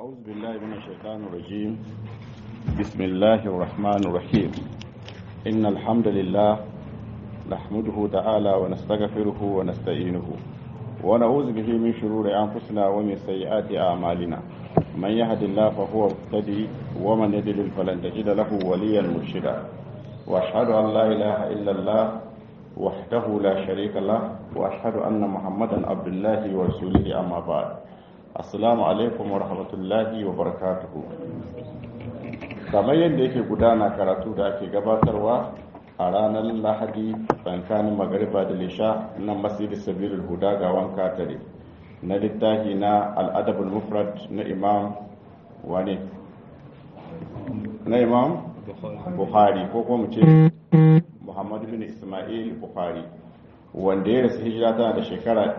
أعوذ بالله من الشيطان الرجيم بسم الله الرحمن الرحيم إن الحمد لله نحمده تعالى ونستغفره ونستعينه ونعوذ به من شرور أنفسنا ومن سيئات أعمالنا من يهد الله فهو مهتدي ومن يضلل فلن تجد له وليا مرشدا وأشهد أن لا إله إلا الله وحده لا شريك له وأشهد أن محمدا عبد الله ورسوله أما بعد assalamu alaikum wa rahmatullahi wa barakatuhu kamar yadda yake gudana karatu da ake gabatarwa a ranar lahadi tsakanin magariba da lisha na masjid sabilul huda ga wanka tare na littafi na al'adabul mufrad na imam wane na imam buhari ko kuma ce muhammadu bin ismail buhari wanda ya rasu hijira tana da shekara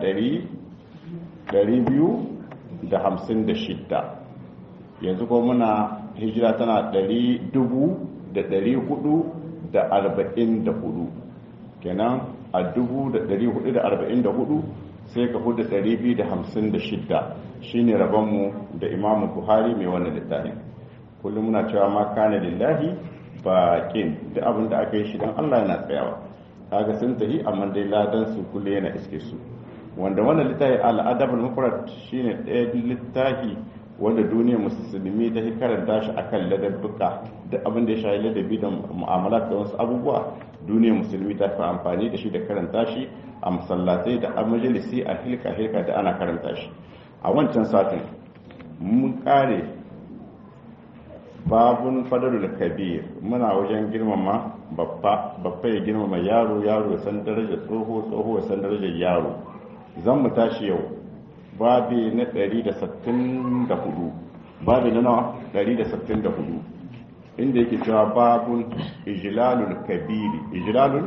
200 da hamsin da shidda yanzu ko muna hijira tana ɗari dubu da ɗari hudu da arba'in da hudu kenan a dubu da ɗari hudu da arba'in da hudu sai ka hudu ɗari biyu da hamsin da shidda shine rabonmu da imamu buhari mai wannan littafin kullum muna cewa ma kana lillahi baƙin da abin da aka yi shi don allah yana tsayawa kaga sun tafi amma dai ladan su kulle yana iske su wanda wannan littafi al'adabul mufrad shine ɗaya littafi wanda duniyar musulmi ta karanta shi akan ladabbuka da abin da ya shafi ladabi da mu'amala da wasu abubuwa duniyar musulmi ta fi amfani da shi da karanta shi a masallatai da a majalisi a hilka hilka da ana karanta shi a wancan satin mun kare babun fadarul kabir muna wajen girmama babba babba ya girmama yaro yaro ya san darajar tsoho tsoho ya san darajar yaro zan mu tashi yau babi na 164 babi na nawa 164 inda yake cewa babun ijlalul kabiri ijlalul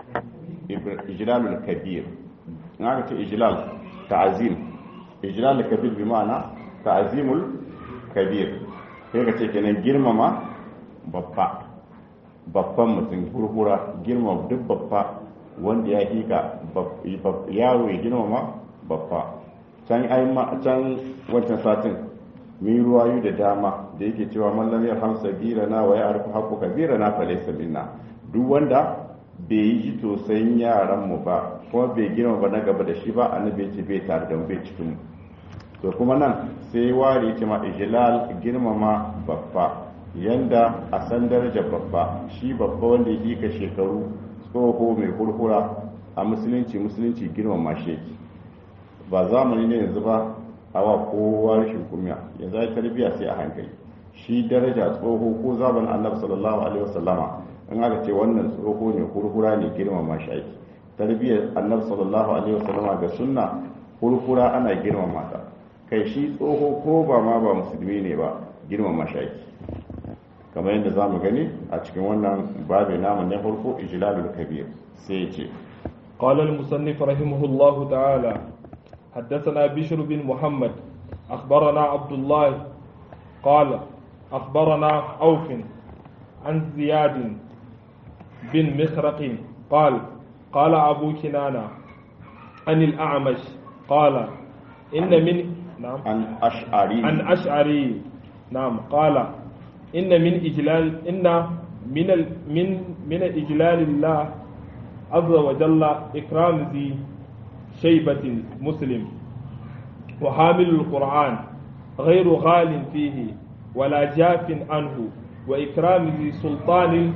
ijlalul kabir na ka ce ijlal ta'azim ijlalul kabir bi ma'ana ta'azimul kabir sai ka ce kenan girmama babba babban mutum hurhura girmama duk babba wanda ya hika yaro ya girmama babba can can wancan satin mun ruwayu da dama da yake cewa mallam ya hamsa bira na wa ya arfi haƙo kabira na falaisa minna duk wanda bai yi ji tosayin yaran mu ba kuma bai girma ba na gaba da shi ba annabi ce bai tare da mu bai cikin mu to kuma nan sai ware ce ma ijlal girmama babba yanda a san darajar babba shi babba wanda ya hika shekaru tsoho mai kurkura a musulunci musulunci girmama sheki ba zamani ne yanzu ba awa kowa rashin kumya yanzu ai tarbiya sai a hankali shi daraja tsoho ko zamanin annabi sallallahu alaihi wasallama in aka ce wannan tsoho ne kurkura ne girmama shi ake tarbiyyar annabi sallallahu alaihi wasallama ga sunna kurkura ana girmama ta kai shi tsoho ko ba ma ba musulmi ne ba girmama shi ake kamar yadda za mu gani a cikin wannan babu namun na farko ijlalul kabir sai ce قال المصنف رحمه الله تعالى حدثنا بشر بن محمد أخبرنا عبد الله قال أخبرنا عوف عن زياد بن مخرق قال قال أبو كنانة عن الأعمش قال إن من نعم عن أشعري عن أشعري نعم قال إن من إجلال إن من ال من من إجلال الله عز وجل إكرام ذي شيبة مسلم وحامل القرآن غير غال فيه ولا جاف عنه وإكرام ذي سلطان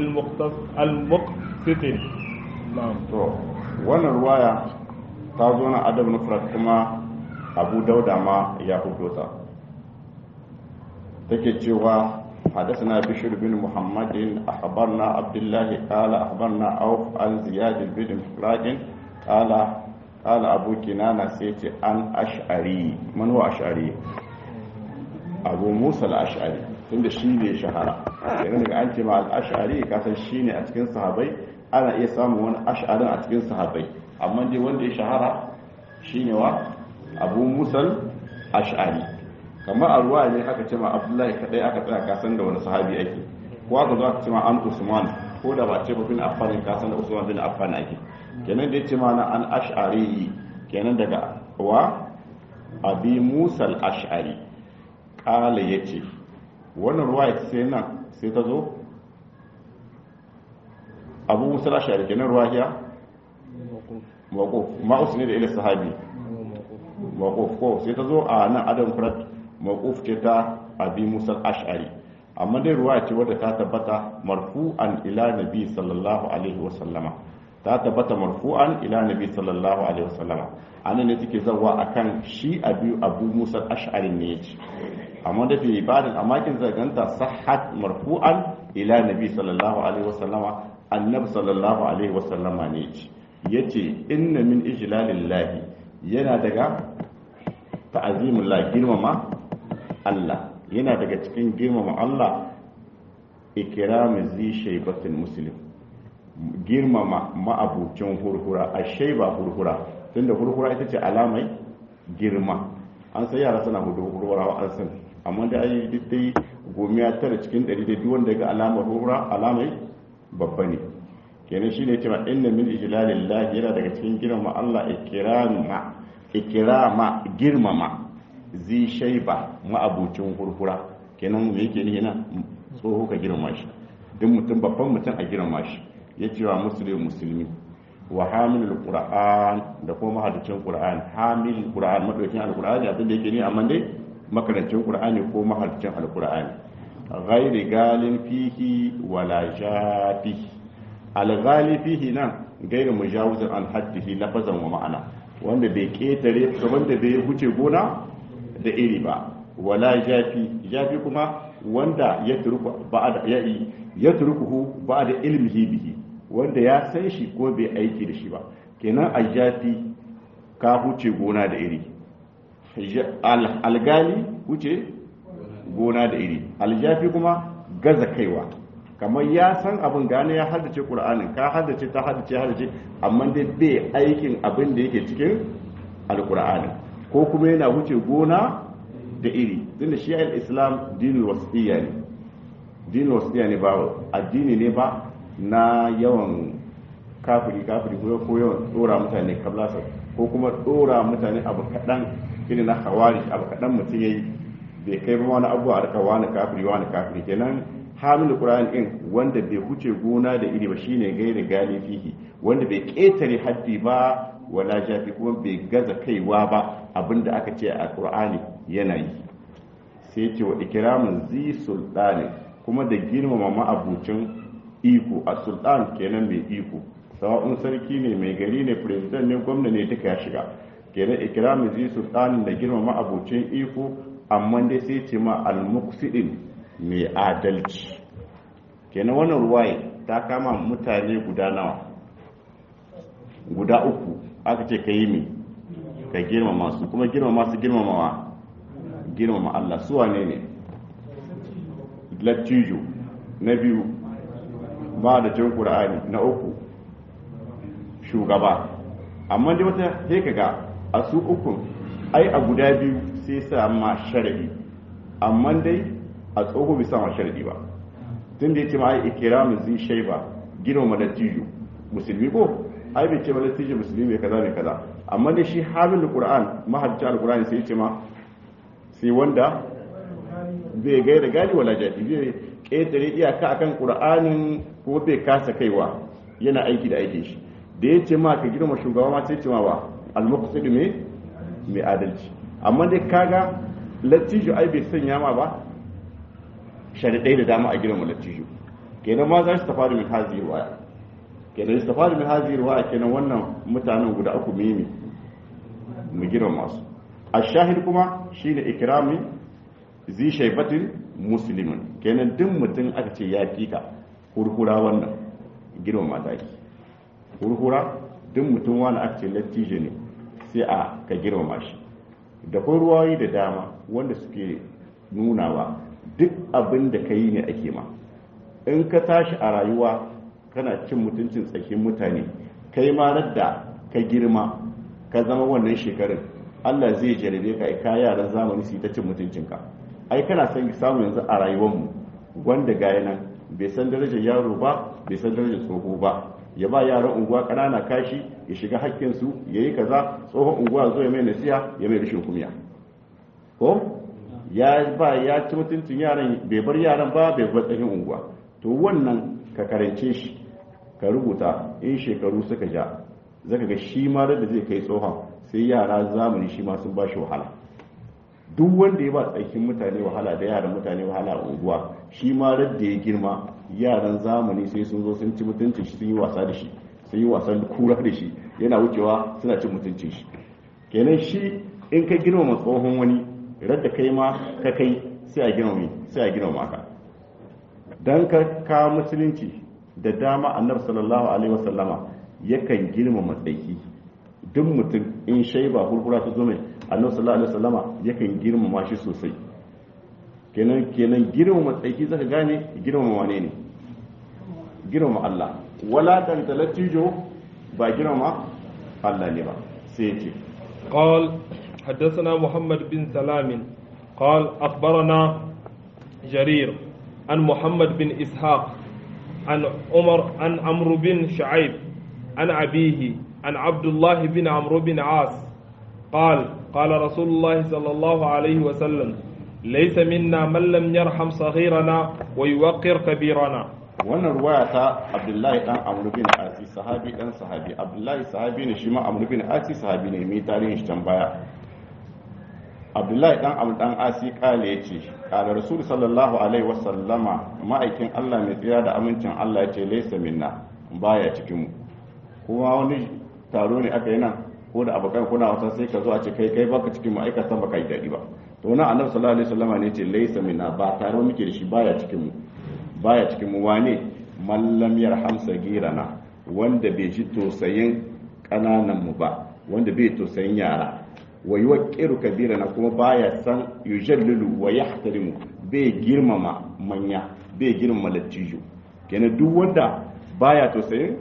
المقسط نعم to wannan ruwaya ta zo na adab nufrat kuma abu dauda ma ya hudo ta take cewa حدثنا بشر بن محمد أخبرنا عبد الله قال أخبرنا عوف عن زياد بن فراج قال قال أبو كنانة سيتي عن أشعري من هو أشعري أبو موسى الأشعري tunda shi ne shahara yanzu daga an ce ma al'ashari kasan shi ne a cikin sahabai ana iya samun wani ash'arin a cikin sahabai amma dai wanda ya shahara shi ne wa abu musal ash'ari kamar a ruwa ne aka ce ma abdullahi kadai aka tsaya kasan da wani sahabi ake ko aka zo aka ce ma an usman ko da ba ce ba bin affan kasan da usman bin affan ake kenan da ya ce ma na an ash'ari kenan daga wa abi musa al-ash'ari kala yace wannan ruwa sai nan sai ta zo abu musa ashari kenan ruwa ya mawquf ma'us ne da ila sahabi mawquf ko sai ta zo a nan adam furat mawquf ce ta abi musa ashari amma dai ruwa ce wadda ta tabbata marfu'an ila nabi sallallahu alaihi wa sallama ta tabbata marfu'an ila nabi sallallahu alaihi wa sallama anan ne take zawa akan shi abi abu musa ashari ne yace amma da fi ibadan amakin zaganta sahhat marfu'an ila nabi sallallahu alaihi wa sallama annabi sallallahu alaihi wa sallama ne yace yace inna min ijlalillahi yana daga ta'azimullah girmama Allah yana daga cikin girmama Allah ikiramin zi shaibatin muslim girmama ma'abucin hurhura a shaiba hurhura tunda hurhura ita ce alamai girma an sai yara suna hudu hurhura an san amma da ayi dai gomiya tara cikin ɗari da duk wanda ga alamar hurhura alamai babba ne kenan shine cewa inna min ijlalillahi yana daga cikin girmama Allah ikrama ikrama girmama zi shaiba ma'abucin hurhura kenan me yake ni yana tsoho ka girma shi duk mutum babban mutum a girma shi ya cewa musulmi musulmi wa hamilul qur'an da kuma mahadicin qur'an hamil qur'an madaukin alqur'ani abin da yake ni amma dai makarancin qur'ani ko mahadicin alqur'ani ghairi galin fihi wala jafi alghali fihi nan gairu mujawizan an haddihi lafazan wa ma'ana wanda bai ketare wanda bai huce gona da iri ba wala jafi jafi kuma wanda ya turku ba'da ya ya turkuhu ba'da ilmihi bihi wanda ya san shi ko bai aiki da shi ba kenan a jafi ka huce gona da iri algali huce gona da iri aljafi kuma gaza kaiwa kamar ya san abin gane ya haddace qur'anin ka haddace ta haddace haddace amma dai bai aikin abin da yake cikin alqur'anin ko kuma yana wuce gona da iri tunda shi al-islam dinul wasiyya ne dinul wasiyya ne ba addini ne ba na yawan kafiri kafiri ko ko yawan dora mutane kablasa ko kuma dora mutane abu kadan irin na hawari abu kadan mutum yayi bai kai ba wani abu a rika wani kafiri wani kafiri kenan hamil qur'an din wanda bai huce gona da iri ba shine gairi gali fihi wanda bai ketare haddi ba wala jafi kuma bai gaza kaiwa ba abinda aka ce a qur'ani yana yi sai ce wa ikramun zi sultani kuma da girmama ma'abucin iko a sultan kenan mai iko sawa'un sarki ne mai gari ne president ne gwamna ne duka ya shiga kenan ikramun zi sultani da girmama ma'abucin iko amma dai sai ce ma al-muqsidin mai adalci kenan wannan ruwaye ta kama mutane guda nawa guda uku aka ce ka yi mi ka girmama su kuma girmama su girmamawa girmama Allah su wane ne lattijo na biyu ba da cin ƙura'ani na uku shugaba amma dai wata sai kaga a su uku ai a guda biyu sai sa ma sharadi amma dai a tsoho bai sa ma sharadi ba tun da ya ce ma ai ikiramin zai shaiba girmama lattijo musulmi ko ai bai ce ba lattijo musulmi mai kaza mai kaza amma dai shi hamil qur'an mahajjal alqur'ani sai ce ma sai wanda bai gai da gani wala jadi bai ƙetare iyaka akan qur'anin ko bai kasa kaiwa yana aiki da aikin shi da ya ce ma ka girma shugaba ma sai ce ma ba al-muqsid mai mai adalci amma dai kaga lattijo ai bai sanya ma ba sharidai da dama a girma lattijo kenan ma za su tafi min hazi ruwaya kenan su tafi min hazi ruwaya kenan wannan mutanen guda uku mimi mu girma masu a shahid kuma shine ikrami zi shaibatin muslimin kenan duk mutum aka ce ya kika hurhura wannan girma mata ki hurhura duk mutum wani aka ce lattijo ne sai a ka girmama shi da kuma ruwayi da dama wanda suke nunawa duk abin da ka yi ne ake ma in ka tashi a rayuwa kana cin mutuncin tsakin mutane kai ma da ka girma ka zama wannan shekarun Allah zai jarabe ka ka yaran zamani su ta cin mutuncinka ai kana son samu yanzu a rayuwarmu wanda gaya nan bai san darajar yaro ba bai san darajar tsoho ba ya ba yaran unguwa kanana kashi ya shiga hakkinsu ya yi kaza tsohon unguwa zo ya mai nasiha ya mai rashin kumiya ko ya ba ya ci mutuncin yaran bai bar yaran ba bai bar tsakin unguwa to wannan ka karance shi ka rubuta in shekaru suka ja zaka ga shi ma da zai kai tsohon sai yara zamani shi ma sun ba shi wahala duk wanda ya ba tsakin mutane wahala da yaran mutane wahala a unguwa shi ma da ya girma yaran zamani sai sun zo sun ci mutuncin shi sun yi wasa da shi sun yi wasan kura da shi yana wucewa suna cin mutuncin shi kenan shi in ka girmama tsohon wani radda kai ma ka kai sai a girmama sai a girmama ka dan ka ka musulunci da dama annabi sallallahu alaihi wasallama yakan girmama tsaki duk mutum in shaiba hurhura ta zo mai annabi sallallahu alaihi wasallama yakan girmama shi sosai kenan kenan girmama tsaki zaka gane girmama wane ne girmama Allah wala dan talatijo ba girmama Allah ne ba sai ce قال حدثنا محمد بن سلام قال أخبرنا جرير عن محمد بن إسحاق عن عمر عن عمرو بن شعيب عن أبيه عن عبد الله بن عمرو بن عاص قال قال رسول الله صلى الله عليه وسلم ليس منا من لم يرحم صغيرنا ويوقر كبيرنا wannan ruwaya ta abdullahi dan amru bin asi sahabi dan sahabi abdullahi sahabi ne shi ma amru bin asi sahabi ne mai tarihin shi can baya abdullahi dan amru dan asi kale yace kala rasul sallallahu alaihi wasallama ma'aikin Allah mai tsira da amincin Allah yace laysa minna baya cikin mu kuma wani taro ne aka yi nan ko da abokan kuna wasa sai ka zo a ce kai kai baka cikin mu aika san baka yi dadi ba to wannan annabi sallallahu alaihi wasallama ne yace laysa minna ba taro muke da shi baya cikin mu baya cikin mu wane mallam yarham sagirana wanda bai ji tosayin kananan mu ba wanda bai tosayin yara wa yuwaqqiru kabirana kuma baya san yujallilu wa yahtarimu bai girmama manya bai girmama lattijo kenan duk wanda baya tosayin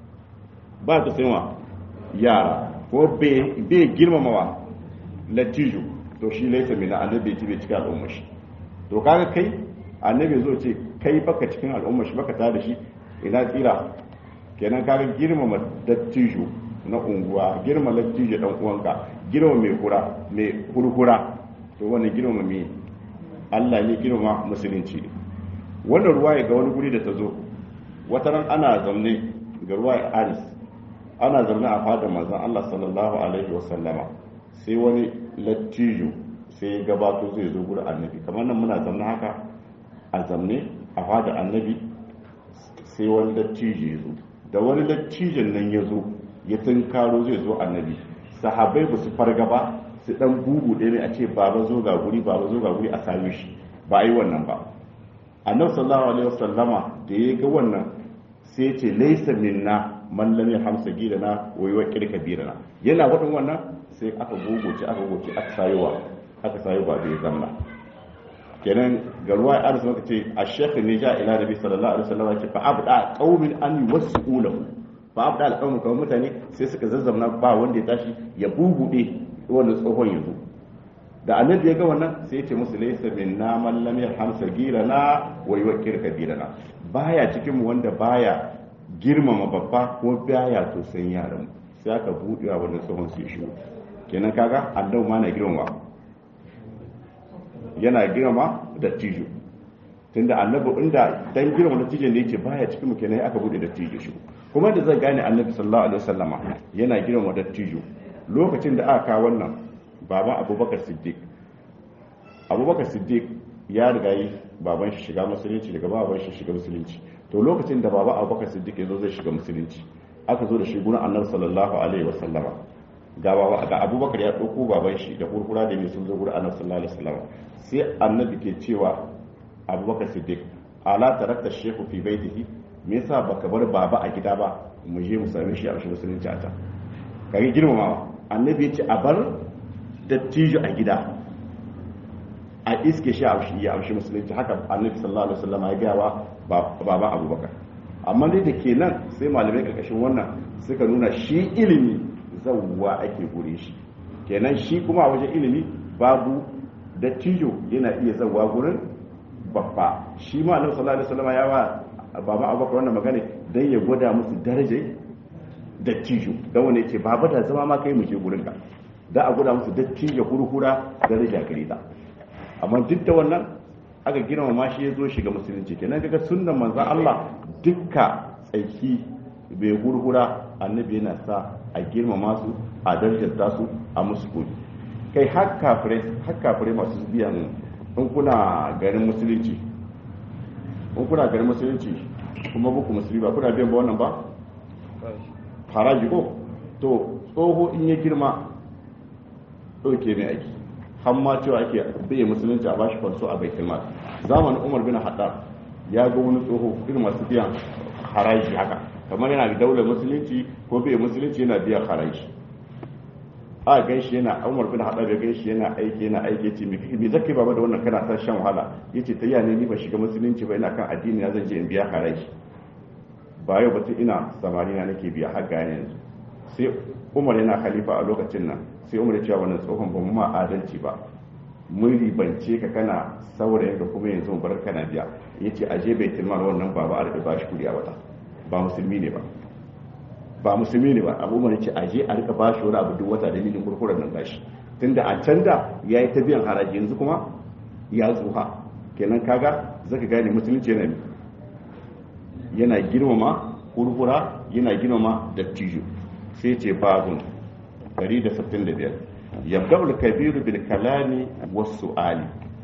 ba tosayin wa yara ko bai girmama wa lattijo to shi laisa mina annabi bai cika al'ummar shi to kaga kai annabi zo ce kai baka cikin al'umma shi baka tare da shi ina tsira kenan kaga girmama dattijo na unguwa girma dattijo dan uwanka girma mai kura mai kurkura to wannan girma mai Allah ne girma musulunci ne wannan ruwaya ga wani guri da ta zo wata ran ana zaune ga ruwaya Aris ana zaune a fadar manzon Allah sallallahu alaihi wa sallama sai wani lattijo sai ya gabato zai zo gurin annabi kamar nan muna zaune haka a zamne a fada annabi sai wani dattijo ya zo da wani dattijon nan ya zo ya tunkaro zai zo annabi sahabai ba su farga ba su dan bugu ɗaya ne a ce baba zo ga guri baba zo ga guri a same shi ba a yi wannan ba annabi sallallahu alaihi wasallama da ya ga wannan sai ya ce laisa minna man lam yahmsa gidana wa yuwaqqir kabirana yana wadin wannan sai aka gogoce aka gogoce aka sayowa aka sayo ba da ya zamna kenan ga ruwa ya arzu maka ce a shekhi ne ja ila nabi sallallahu alaihi wasallam ce fa abda qaumin an yuwassu lahu fa abda alqaumu kawai mutane sai suka zazzamna ba wanda ya tashi ya bubude wannan tsohon yanzu da annabi ya ga wannan sai ya ce musu laysa minna man lam yarham sagirana wa yuwaqqir kabirana baya cikin mu wanda baya girmama babba ko baya to san yaran sai aka budewa wannan tsohon su ya shigo kenan kaga annabi ma na girmama yana girma da tijo tunda annabi inda dan girma da tijo ne yake baya cikin mu kenan aka bude da tijo shi kuma da zai gane annabi sallallahu alaihi wasallama yana girma da tijo lokacin da aka kawo wannan baban abubakar siddiq abubakar siddiq ya riga yi baban shi shiga musulunci daga baban shi shiga musulunci to lokacin da baba abubakar siddiq ya zo zai shiga musulunci aka zo da shi gurin annabi sallallahu alaihi wasallama ga baba ga abubakar ya ɗauko baban shi da kurkura da mai sun zo gurin annabi sallallahu alaihi wasallama sai annabi ke cewa abubakar siddiq ala tarakta shehu fi baitihi me yasa baka bar baba a gida ba mu je mu same shi a shi musulunci a ta kage girmamawa annabi ya ce a bar dattijo a gida a iske shi a shi ya amshi musulunci haka annabi sallallahu alaihi wasallam ya gaya wa baba abubakar amma dai da kenan sai malamai karkashin wannan suka nuna shi ilimi zawwa ake gure shi kenan shi kuma a wajen ilimi babu dattijo yana iya zawwa gurin babba shi ma annabi sallallahu alaihi wasallam ya wa baba abubakar wannan magana dan ya gwada musu darajar dattijo dan wani yake baba da zama ma kai mu je gurin ka da a gwada musu dattijo hurhura daraja gare ta amma duk da wannan aka girmama shi ya zo shiga musulunci kenan kaga sunnan manzon Allah dukka tsaki bai gurgura annabi yana sa a girmama su a darjanta su a musu kudi kai har kafirai har kafirai masu biyan in kuna garin musulunci in kuna garin musulunci kuma buku musulmi ba kuna biyan ba wannan ba haraji ko to tsoho in ya girma ɗauke mai aiki har ma cewa ake bai musulunci a bashi kwanso a bai kilma zamanin umar bin haddar ya ga wani tsoho irin masu biyan haraji haka kamar yana da daular musulunci ko bai musulunci yana biyan haraji a gan shi yana umar bin haddar ya gan shi yana aiki yana aiki ce me zaka baba da wannan kana ta shan wahala yace ta yana ni ba shiga musulunci ba ina kan addini na zan je in biya haraji ba yau batun ina samari na nake biya har ga yanzu sai umar yana khalifa a lokacin nan sai umar ya cewa wannan tsohon ba mu ma adalci ba mun ribance ka kana saurayin ka kuma yanzu bar kana biya yace aje bai tilmar wannan baba a rika bashi kudi a wata ba musulmi ne ba ba musulmi ne ba abu umar yace aje a rika bashi wani abu duk wata dalilin kurkuren nan bashi tunda a can da yayi ta biyan haraji yanzu kuma ya tsuha kenan kaga zaka gane musulunci yana yana girmama kurkura yana girmama dattijo sai ce babun 165 yabda'ul kabiru bil kalami was su'ali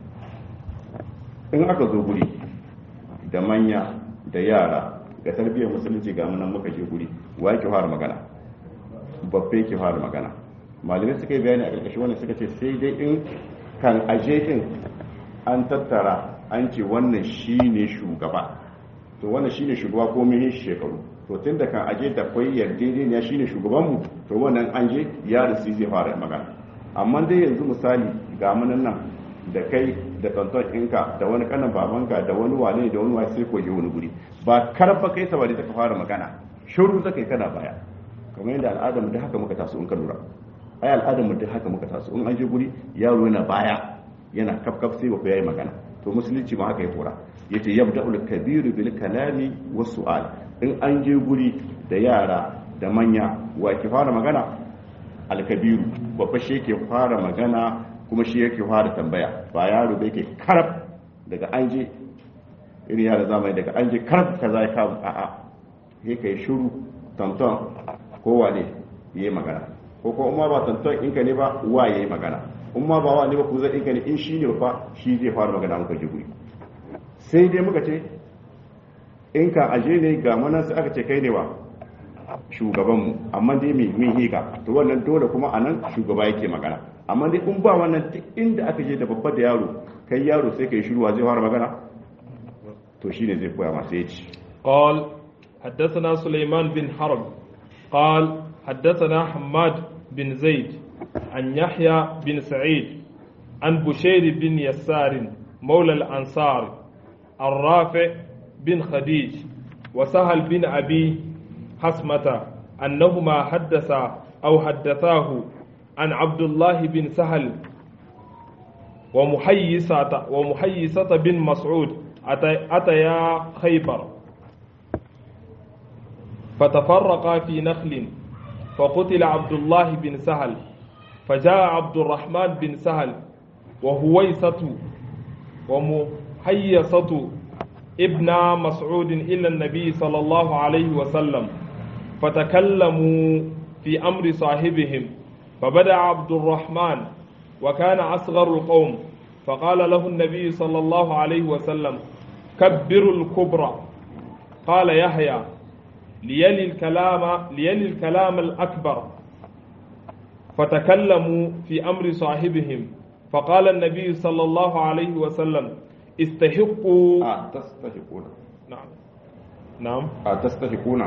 in aka zo guri da manya da yara ga tarbiyyar musulunci ga munan muka je guri wa yake fara magana babbe yake fara magana malamai suka yi bayani a ƙarƙashin wannan suka ce sai dai in kan aje din an tattara an ce wannan shine shugaba to wannan shine shugaba ko mun shekaru to tun da kan aje da kwai yarjejeniya shine shugabanmu to wannan an je ya rasu zai fara magana amma dai yanzu misali ga munan nan da kai da kanton ɗinka da wani kanan babanka da wani wane da wani wasu sai koyi wani guri ba karfa kai sabari da ka fara magana shiru zaka yi kana baya kamar yadda al'adar da haka muka taso in ka lura ai al'adar da haka muka taso in an je guri yaro yana baya yana kafkaf sai ba yayi magana to musulunci ma haka ya tura yace yabda'ul kabiru bil kalami was su'al in an je guri da yara da manya wa ke fara magana alkabiru babba shi yake fara magana kuma shi yake fara tambaya ba yaro da yake karab daga an je irin yara zamani daga an je karab kaza ya kawo a'a sai kai shiru tantan kowa ne yayi magana ko ko umma ba tantan in ka ne ba wa yayi magana umma ba wa ne ba ku zai in ka ne in shi ne fa shi zai fara magana muka je guri sai dai muka ce in ka aje ne ga manan sai aka ce kai ne wa shugabanmu amma dai mai min higa to wannan dole kuma a nan shugaba yake magana amma dai in ba wannan duk inda aka je da babba da yaro kai yaro sai kai shiruwa zai fara magana to shine zai koya masa yaci قال حدثنا سليمان بن حرب قال حدثنا حماد بن زيد عن يحيى بن سعيد عن بشير بن يسار مولى الأنصار الرافع بن خديج وسهل بن أبي حسمة أنهما حدثا أو حدثاه عن عبد الله بن سهل ومحيصة ومحيصة بن مسعود أتيا خيبر فتفرقا في نخل فقتل عبد الله بن سهل فجاء عبد الرحمن بن سهل وهويسة ومحيصة ابن مسعود إلى النبي صلى الله عليه وسلم فتكلموا في أمر صاحبهم فبدأ عبد الرحمن وكان أصغر القوم فقال له النبي صلى الله عليه وسلم كبروا الكبرى قال يحيى ليلي الكلام ليلي الكلام الأكبر فتكلموا في أمر صاحبهم فقال النبي صلى الله عليه وسلم استحقوا a tastahiquna نعم نعم a tastahiquna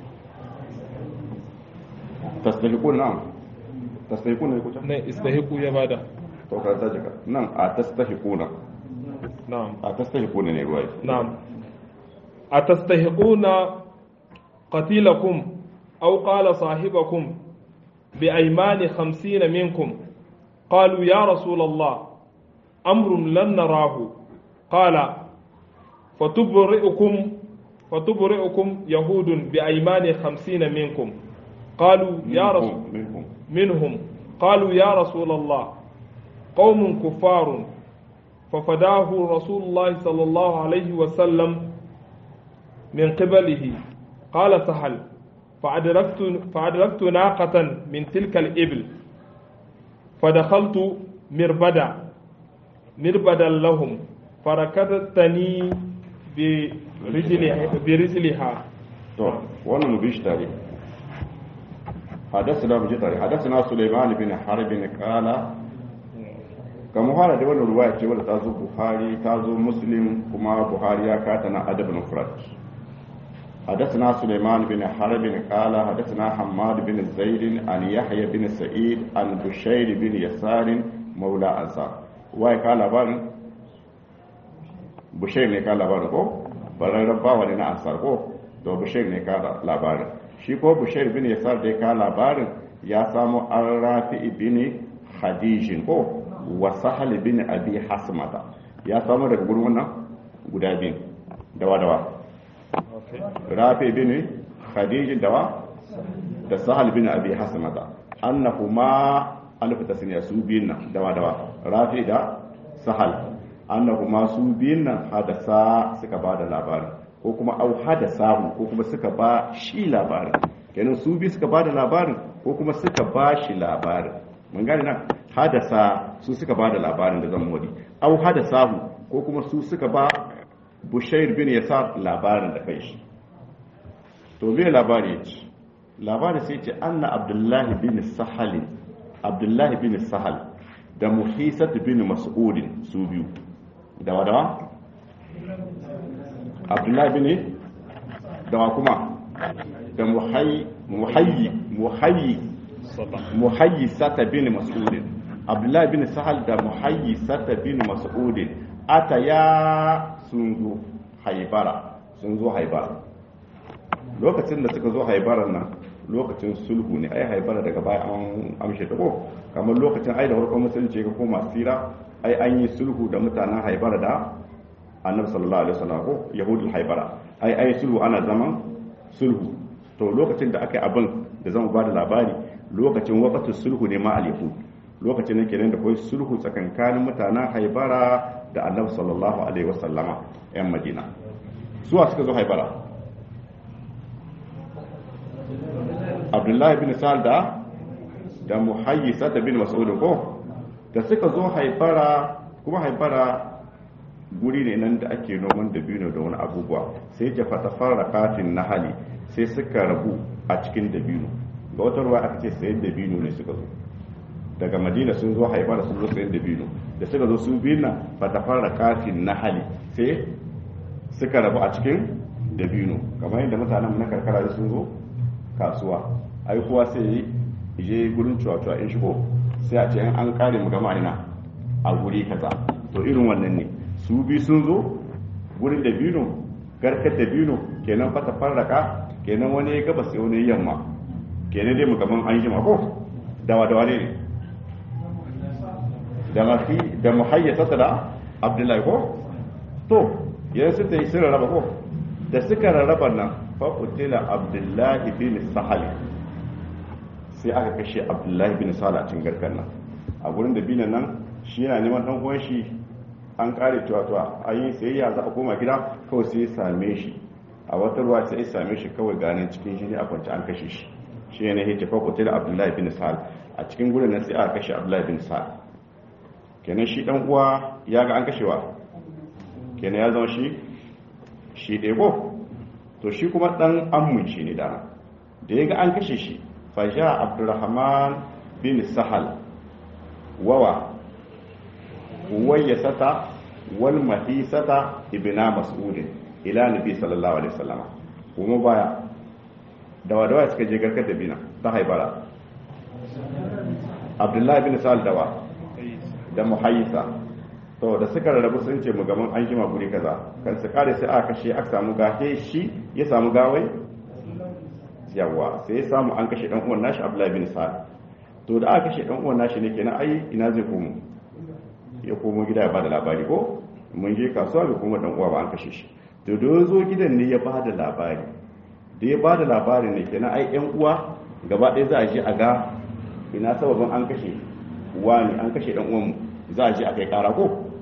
tastahiquna na'am tastahiquna ne kuta ne istahiqu ya bada to ka ta jika nan a tastahiquna na'am a tastahiquna ne ruwai نعم أتستحقون قتيلكم أو قال صاحبكم بأيمان خمسين منكم قالوا يا رسول الله أمر لن نراه قال فتبرئكم فتبرئكم يهود بأيمان خمسين منكم قالوا يا رسول minhum منهم قالوا يا رسول الله قوم كفار ففداه رسول الله صلى الله عليه وسلم من قبله قال سهل فأدركت, فأدركت ناقة من تلك الإبل فدخلت مربدا مربدا لهم فركضتني برجلها, برجلها to wannan mu bishi tare حدثنا mu ji tare حدثنا سليمان بن حرب قال kamar fara da wannan ruwaya ce wadda ta zo buhari ta zo muslim kuma buhari ya kata na adab mufrad حدثنا سليمان بن حرب قال حدثنا حماد بن زيد عن يحيى بن سعيد عن بشير بن يسار مولى أنصار واي قال لبارن بشير ne ka labarin ko bararren bawa ne na ansar ko to bashir ne ka labarin shi ko bashir bin yasar da ka labarin ya samu an rafi bin hadijin ko wa sahal bin abi hasmata ya samu daga gurin wannan guda biyu dawa dawa rafi bin khadijin dawa da sahal bin abi hasmata annahuma alif tasniya su biyun nan dawa dawa rafi da sahal annahuma su biyun nan hadasa suka bada labarin ko kuma au hadasahu ko kuma suka ba shi labarin kenan su bi suka ba da labarin ko kuma suka ba shi labarin mun gane nan hadasa su suka ba da labarin da zan modi au hadasahu ko kuma su suka ba bushair bin yasar labarin da kai shi to me labari ya ce labari sai ce anna abdullahi bin sahal abdullahi bin sahal da muhisat bin mas'udin su biyu da wadawa abdullahi bin dawa kuma da muhayyi muhayyi muhayyi sata bin mas'udin abdullahi bin sahal da muhayyi sata bin mas'udin ata ya sun zo haibara sun zo haibara lokacin da suka zo haibaran nan lokacin sulhu ne ai haibara daga baya an amshe ta ko kamar lokacin ai da farkon musulunci ga koma sira ai an yi sulhu da mutanen haibara da annabi sallallahu alaihi wasallam ko yahudul haibara ai ai sulhu ana zaman sulhu to lokacin da aka yi abin da zama ba da labari lokacin waqatul sulhu ne ma al yahud lokacin ne kenan da kai sulhu tsakankanin mutanen haibara da annabi sallallahu alaihi wasallama yan madina suwa suka zo haibara abdullahi bin sa'al da da muhayyisa da bin mas'ud ko da suka zo haibara kuma haibara guri ne nan da ake noman dabino da wani abubuwa sai ya fata fara katin na hali sai suka rabu a cikin dabino ga wata ruwa aka ce sayan dabino ne suka zo daga madina sun zo haifa da sun zo sayan dabino da suka zo su biyu na fata fara katin na hali sai suka rabu a cikin dabino kamar yadda mutanen na karkara sun zo kasuwa ai kowa sai je gurin cuwa-cuwa in shigo sai a ce an kare mu gama ina a guri kaza to irin wannan ne su bi sun zo wurin da bino garkar da bino kenan fata farraka kenan wani ya gabas wani yamma kenan dai mukamman an jima ko dawa dawa ne da mafi da muhayyata da abdullahi ko to yanzu ta yi sun rarraba ko da suka rarraba nan faƙutila abdullahi bin sahali sai aka kashe abdullahi bin sahali a cikin garkar nan a gurin da binan nan shi yana neman ɗan uwan shi an kare tuwa a yi sayayya za a koma gida kawai sai same shi a wata ruwa sai same shi kawai ganin cikin shi ne a kwanci an kashe shi shi ne ya tafa kutil abdullahi bin sa'al a cikin gudun nan sai aka kashe abdullahi bin sa'al kenan shi dan uwa ya ga an kashewa kenan ya zama shi shi ɗaya ko to shi kuma dan ammun shi ne dama da ya ga an kashe shi faja abdurrahman bin sahal wawa wayyasata wal mahisata ibna mas'udin ila nabi sallallahu alaihi wasallam kuma baya dawa dawa suka je garkar da bina ta haibara abdullahi bin sa'al dawa da muhayyisa to da suka rarrabu sun ce mu gaban an jima guri kaza kan su kare sai aka kashe aka samu gahe shi ya samu gawai yawa sai ya samu an kashe dan uwan nashi abdullahi bin sa'al to da aka kashe dan uwan nashi ne kenan ai ina zai komo ya komo gida ya bada labari ko mun je kasuwa bai kuma dan uwa ba an kashe shi to da zo gidan ne ya bada labari da ya bada labari ne kenan ai yan uwa gaba ɗaya za a je a ga ina sababin an kashe wani an kashe dan uwan za a je a kai kara ko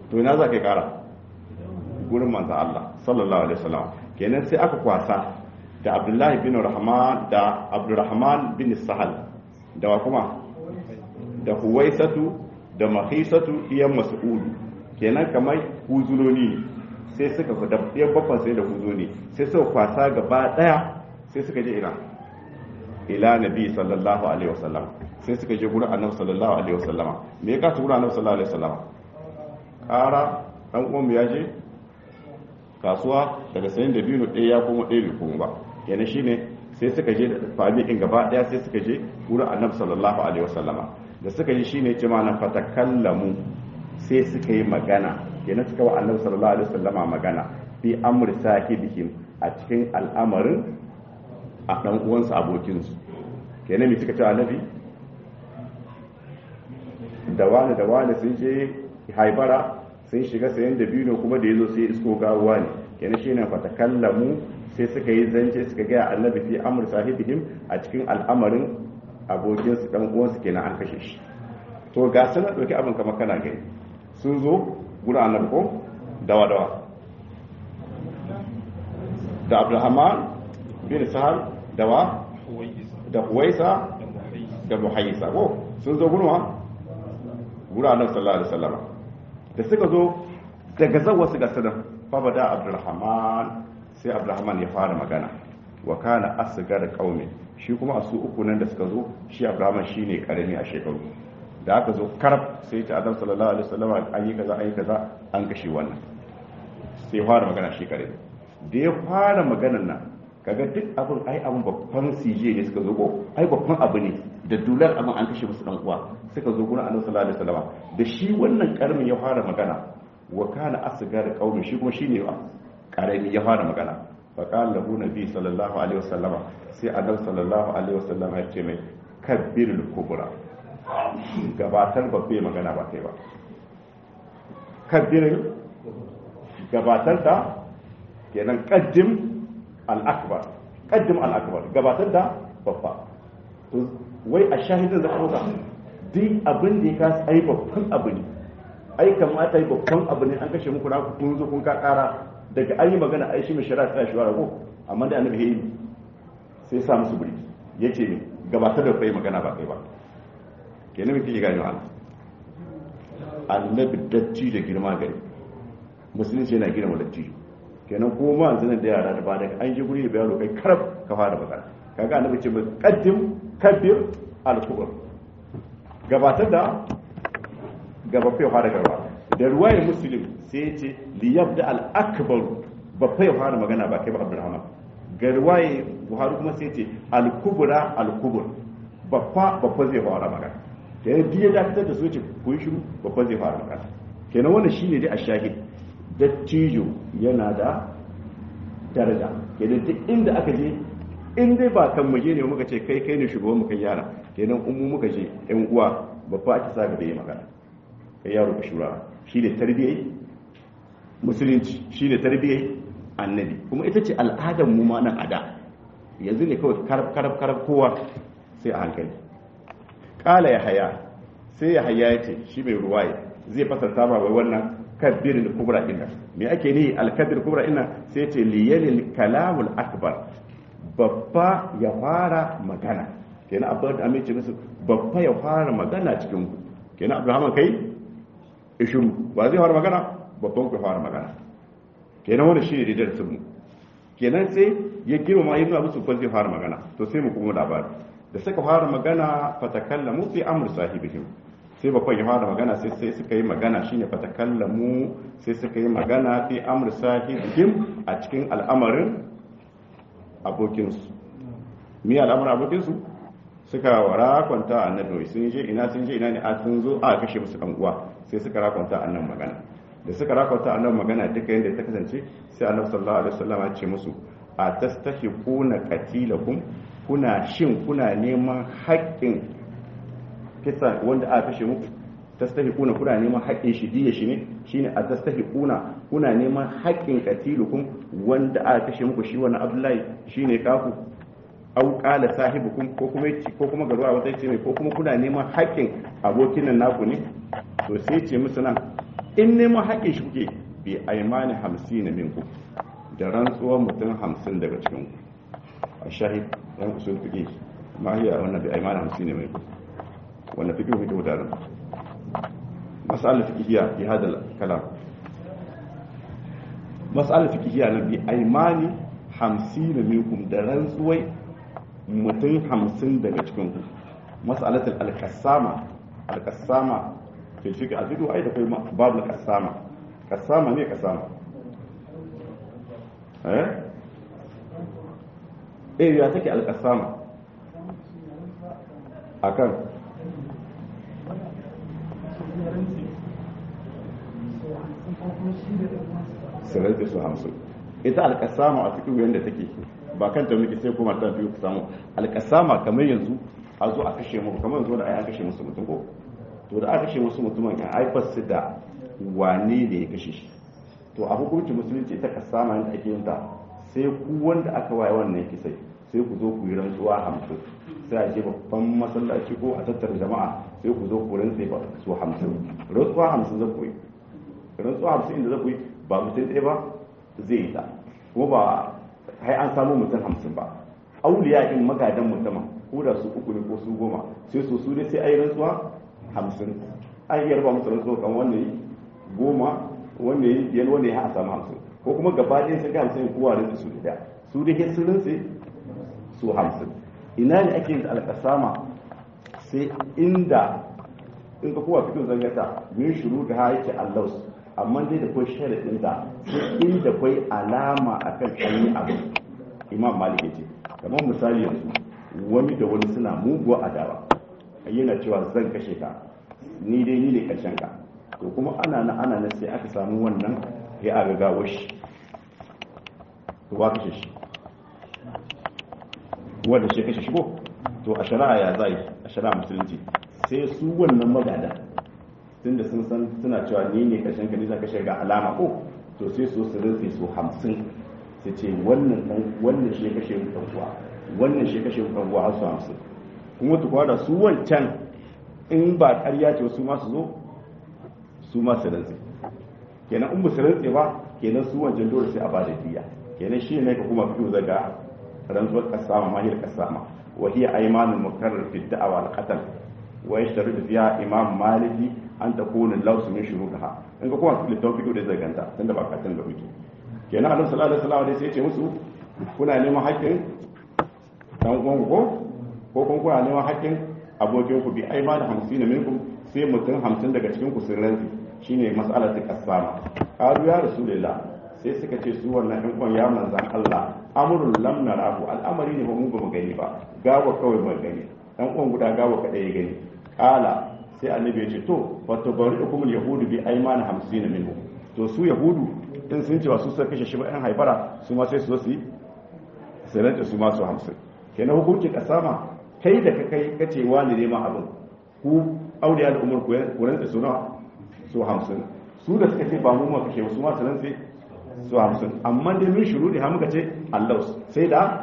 to ina za ka kara gurin manzo Allah sallallahu alaihi wasallam kenan sai aka kwasa da Abdullahi bin Rahman da Abdurrahman bin Sahal da wa kuma da Huwaisatu da Mahisatu iyan Mas'ud kenan kamar huzuloni sai suka da ɗayan bakwan sai da huzuni sai suka kwasa gaba daya sai suka je ina ila nabi sallallahu alaihi wasallam sai suka je gurin annabi sallallahu alaihi wasallama me ya kasu gurin annabi sallallahu alaihi wasallama ƙara ɗan uwanmu ya je kasuwa daga sayin da biyu ɗaya ya kuma ɗaya bai kuma ba kenan shine sai suka je fami in gaba ɗaya sai suka je wurin annabi sallallahu alaihi wasallama da suka je shine ce mana fatakallamu sai suka yi magana kenan suka wa annabi sallallahu alaihi wasallama magana fi amri sahibihim a cikin al'amarin a ɗan uwansu abokinsu kenan me suka ce annabi da wani da wani sun je haibara sun shiga sayan da biyu kuma da ya zo sai isko gawa ne yana shi ne fatakallamu sai suka yi zance suka gaya annabi fi amur sahibihim a cikin al'amarin abokinsu dan uwansu kenan an kashe shi to ga sun ɗauki abin kamar kana gani sun zo guda annabi ko dawa dawa da abdulrahman bin sahal dawa da huwaisa da muhayyisa ko sun zo gurma gura annabi sallallahu alaihi wasallam da suka zo daga zawa su ga sanan fa bada abdurrahman sai abdurrahman ya fara magana wa kana asgar qaumi shi kuma a su uku nan da suka zo shi abdurrahman shine karami a shekaru da aka zo karab sai ta adam sallallahu alaihi wasallam an yi kaza an yi kaza an kashe wannan sai fara magana shi karami da ya fara maganar nan kaga duk abin ai abin babban CJ ne suka zo ko ai babban abu ne da dular abin an kashe musu dan uwa suka zo gurin Annabi sallallahu alaihi wasallam da shi wannan karamin ya fara magana wa kana asgar qaumi shi kuma shine wa karami ya fara magana fa qala lahu nabi sallallahu alaihi wasallam sai Annabi sallallahu alaihi wasallam ya ce mai kabbirul kubra gabatar babbe magana ba kai ba kabbirul gabatar da kenan qaddim al'akbar ƙaddim al'akbar gabatar da babba to wai a shahidin da kuma duk abin da ya kasa ai babban abu ne ai kamata yi babban abu ne an kashe muku na kun zo kun ka kara daga an yi magana ai shi mai shari'a ta shi ko amma da annabi yayi sai sa musu buri yace ne gabatar da kai magana ba kai ba kenan me kike gani Allah annabi dacci da girma gari musulunci yana girma dacci kenan ko ma yanzu da yara da ba daga an ji guri da bayano kai karab ka fara magana kaga annabi ce mai qaddim kabbir al-kubur gabatar da gaba fa fara gaba da ruwayar muslim sai ya ce li yabda al-akbar babba ya fara magana ba kai ba abdurrahman ga ruwaye buhari kuma sai ce al-kubra al-kubur babba babba zai fara magana kenan duk ya dakatar da su ce ku yi shiru babba zai fara magana kenan wannan shine dai a shahid dattijo yana da daraja kenan duk inda aka je in dai ba kan muje ne muka ce kai kai ne shugaban mu kai yara kenan in mu muka je yan uwa babba ake sa gaba yi magana kai yaro ka shura shi ne tarbiyyai musulunci shi ne tarbiyyai annabi kuma ita ce al'adar mu ma nan ada yanzu ne kawai karab karab karab kowa sai a hankali kala ya haya sai ya haya ya ce shi mai ruwaye zai fasarta ma wai wannan kabirin kubra ina me ake ni alkabir kubra ina sai ce liyalil kalamul akbar babba ya fara magana kenan abin da amince musu babba ya fara magana cikin ku kenan abraham kai ishiru ba zai fara magana babban ku fara magana kenan wani shi ne da darasin mu kenan sai ya girma ma yana musu ba zai fara magana to sai mu kuma labari da suka fara magana fatakallamu fi amr sahibihim sai babban ya fara magana sai sai suka yi magana shine fatakallamu sai suka yi magana fi amr sahibihim a cikin al'amarin abokinsu mi al'amarin abokinsu suka rakwanta annabi sun je ina sun je ina ne a sun zo a kashe musu dan uwa sai suka rakwanta annan magana da suka rakwanta annan magana duka yadda ta kasance sai annabi sallallahu alaihi wasallam ya ce musu a tastahiquna qatilakum kuna shin kuna neman haƙƙin kisa wanda aka kashe muku tastahiquna kuna neman haƙƙin shi diya shi ne shine a tastahiquna kuna neman haƙƙin qatilukum wanda aka kashe muku shi wannan Abdullahi shine kaku au qala sahibukum ko kuma ko kuma garuwa wata ce mai ko kuma kuna neman haƙƙin abokin nan naku ne to sai ce musu nan in neman haƙƙin shi kuke bi aimani hamsin na minku da rantsuwar mutum hamsin daga cikin ku a shahid yan usul fiƙe ma hiya wannan bi aimani hamsin na minku wannan fiƙe kuke gudanar mas'alar fiƙihiya fi hada kalam mas'alar fiƙihiya na bi aimani hamsin na minkum da rantsuwai mutum hamsin daga cikin ku mas'alatul al-qassama al-qassama fil fiqh al-fiqh ai da kai babu al-qassama qassama ne qassama eh eh ya take al-qassama akan sirar da su hamsin ita al-qassama a fiqh yanda take ba kan ta muke sai kuma ta fiye ku samu al-qassama kamar yanzu a zo a kashe mu kamar yanzu da ai an kashe musu mutum ko to da aka kashe musu mutumin ya haifar su da wane ne ya kashe shi to a hukuncin musulunci ita ka sama yadda ake yin ta sai ku wanda aka waye wannan kisai sai ku zo ku yi rantsuwa hamsin sai a je babban masallaci ko a tattara jama'a sai ku zo ku rantse ba su hamsin rantsuwa hamsin zan ku yi rantsuwa hamsin inda zan ku yi ba mutum ɗaya ba zai yi ta kuma ba hai an samu mutum hamsin ba auliya in magadan mutumin ko da su uku ne ko su goma sai su su dai sai ayi rantsuwa hamsin an iya raba musu rantsuwa kan wanda yi goma wanda yi biyar wanda ya a samu hamsin ko kuma gaba ɗaya sun ga hamsin kowa rantsu su da su dai sun rantsu su hamsin ina ne ake yin alƙasama sai inda in ka kowa fito zangata min shuru da ha yake allaus amma dai da kwai sharaɗin da sai inda kwai alama akan kan abu imam malik ya ce kamar misali yanzu wani da wani suna muguwa adawa yana cewa zan kashe ka ni dai ni ne karshen ka to kuma ana na ana na sai aka samu wannan ya a gagawar shi to wa kashe shi wanda shi kashe shi ko to a shari'a ya zai a shari'a musulunci sai su wannan magada tunda sun san suna cewa ni ne karshen ka ni za kashe ga alama ko to sai su su rinse su hamsin sai ce wannan wannan shi kashe mu uwa wannan shi kashe mu uwa har su hamsin kuma tukwa da su wancan in ba ƙarya ce su masu zo su masu rantse kenan in musu rantse ba kenan su wancan dole sai a ba da diya kenan shi ne ka kuma fito daga rantsuwar kasama mahir kasama wa hiya aymanul mukarrar fi da'awa al qatl wa yashtaritu fiha imam maliki an takuna laws min shuruha in ka kuma littafin fito da zaganta tunda ba katin da kuke kenan annabi sallallahu alaihi wasallam sai ya ce musu kuna neman haƙƙin dan uwan ko ko kun kuna neman haƙƙin abokin ku bi ai ma da hamsin minkum sai mutum hamsin daga cikin ku sun rantsi shine mas'alar ta kasama qalu ya rasulullah sai suka ce su wannan ɗan uwan ya manzan Allah amrun lam narahu al'amari ne ba mu ba mu gani ba gawa kawai mu gani dan uwan guda gawa kadai ya gani qala sai annabi ya ce to fa tabari'ukum al-yahudu bi ayman 50 minhum to su yahudu in sun cewa su suka kashe shi ba ɗan haifara su ma sai su zo su yi su rantsa su ma su hamsin kenan hukuncin kasama kai da ka kai ka ce wani ne ma abin ku auliya da umar ku rantsa su nawa su hamsin su da suka ce ba mu ma kashe su ma su rantsa su hamsin amma dai min shuru da muka ce allah sai da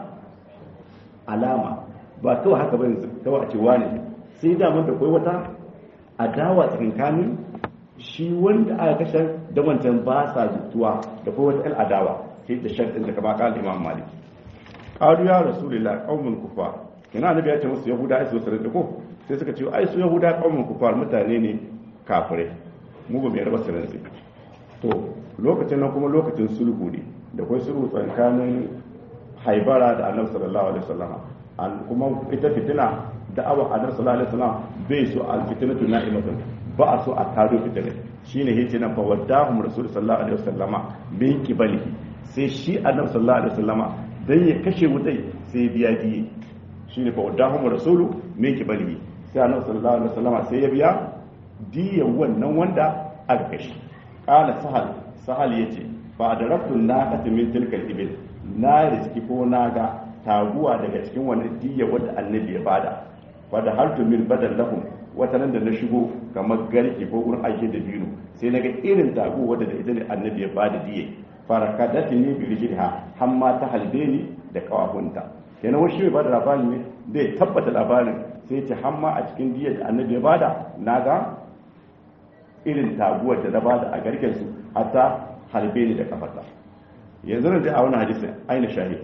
alama ba kawai haka bane kawai a ce wani sai da mun da kai wata adawa tsakankanin shi wanda aka kashe da wancan ba sa jituwa da kuma wata adawa sai da sharɗin da kama kan imam maliki qalu ya rasulullah qaumun kufar kina annabi ya ce musu yahuda ai su sarrafa ko sai suka ce ai su yahuda qaumun kufar mutane ne kafirai mu ba mai raba sarrafa to lokacin nan kuma lokacin sulhu ne da kai sulhu tsakanin haibara da annabi sallallahu alaihi wasallam kuma ita fitina da'awa annabi sallallahu alaihi wasallam bai so al-fitnatu na'imatun ba a so a taro fitina shine yace nan fa waddahum rasul sallallahu alaihi wasallama bin kibalihi sai shi annabi sallallahu alaihi wasallama dan ya kashe wutai sai biya diye shine fa waddahum rasulu min kibalihi sai annabi sallallahu alaihi wasallama sai ya biya diyan wannan wanda aka kashe qala sahal sahal yace fa adarabtu naqata min tilkal ibil na riski ko na ga taguwa daga cikin wani diya wanda annabi ya bada fa da hartu min badal lahum wata nan da na shigo kamar garki ko wurin aiki da biyu sai na ga irin tagu wadda da ita ne annabi ya bada diye faraka da ne bi rijilha har ma ta halbe ni da kawafunta kenan wani shi mai bada labarin ne zai tabbata labarin sai ce har ma a cikin diyar da annabi ya bada na ga irin taguwar da na bada a garken su hatta halbe ni da kafata yanzu nan dai a wani hadisin aina shahid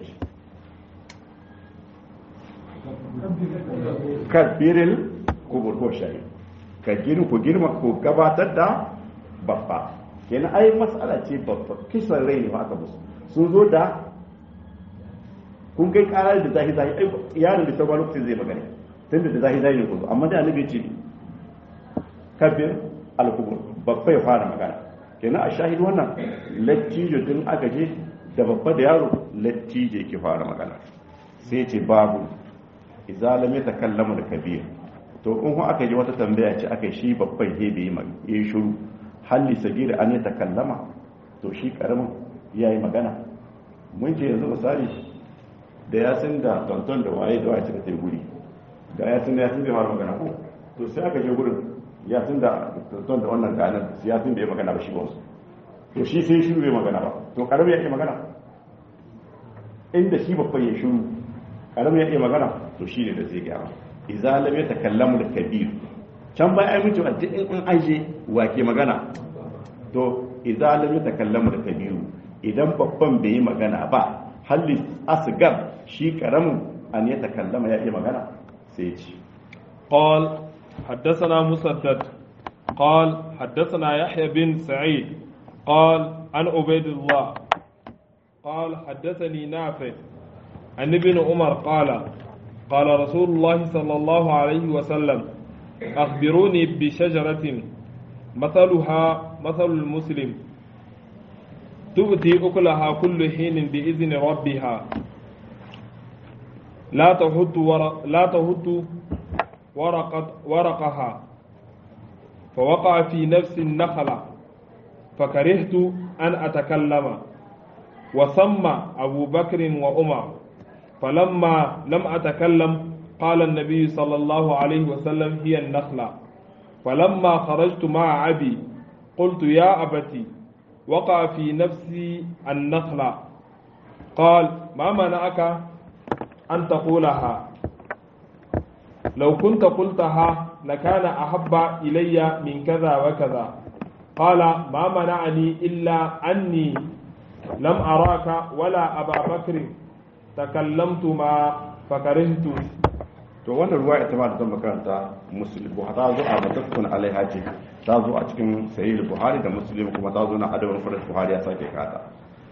kabiril kubur ko shahid ka girma ku girma ku gabatar da babba kenan ai matsala ce babba kisan rai ne ba aka musu sun zo da kun kai karar da zahi zahi ai yaron da sauran lokacin zai magana tunda da zahi zahi ne ku zo amma da annabi ce kabir al-kubur babba ya fara magana kenan a shahid wannan lattijo tun aka je da babba da yaro lattijo yake fara magana sai ce babu idza lam yatakallamu al-kabir to in kuma aka ji wata tambaya ce aka shi babban he bai yi shiru halli sagiri an ta kallama to shi karamin ya yi magana mun ce yanzu misali da yasin da tonton da waye da waye suka tai guri ga yasin da yasin bai fara magana ko to sai aka je gurin yasin da tonton da wannan ganin yasin bai magana ba shi ba wasu to shi sai shiru bai magana ba to karamin ya iya magana inda shi babban ya shiru karamin ya iya magana to shi ne da zai gyara idza lam yatakallamu al-kabir can bai ai mutu a in an aje wake magana to idza lam yatakallamu al-kabir idan babban bai yi magana ba halli asgar shi karamin an ya takallama ya iya magana sai ya ce قال حدثنا مسدد قال حدثنا يحيى بن سعيد قال عن عبيد الله قال حدثني نافع عن ابن عمر قال قال رسول الله صلى الله عليه وسلم أخبروني بشجرة مثلها مثل المسلم تؤتي أكلها كل حين بإذن ربها لا تهت ورق لا تهت ورقة ورقها فوقع في نفس النخلة فكرهت أن أتكلم وسمى أبو بكر وعمر فلما لم أتكلم قال النبي صلى الله عليه وسلم هي النخلة فلما خرجت مع أبي قلت يا أبتي وقع في نفسي النخلة قال ما منعك أن تقولها لو كنت قلتها لكان أحب إلي من كذا وكذا قال ما منعني إلا أني لم أراك ولا أبا بكر تكلمت ما فكرهت to wannan ruwa ita ma da zan makaranta muslim buhari ta zo a matakkun alaiha ce ta zo a cikin sahih buhari da muslim kuma ta zo na adabul farad buhari ya sake kata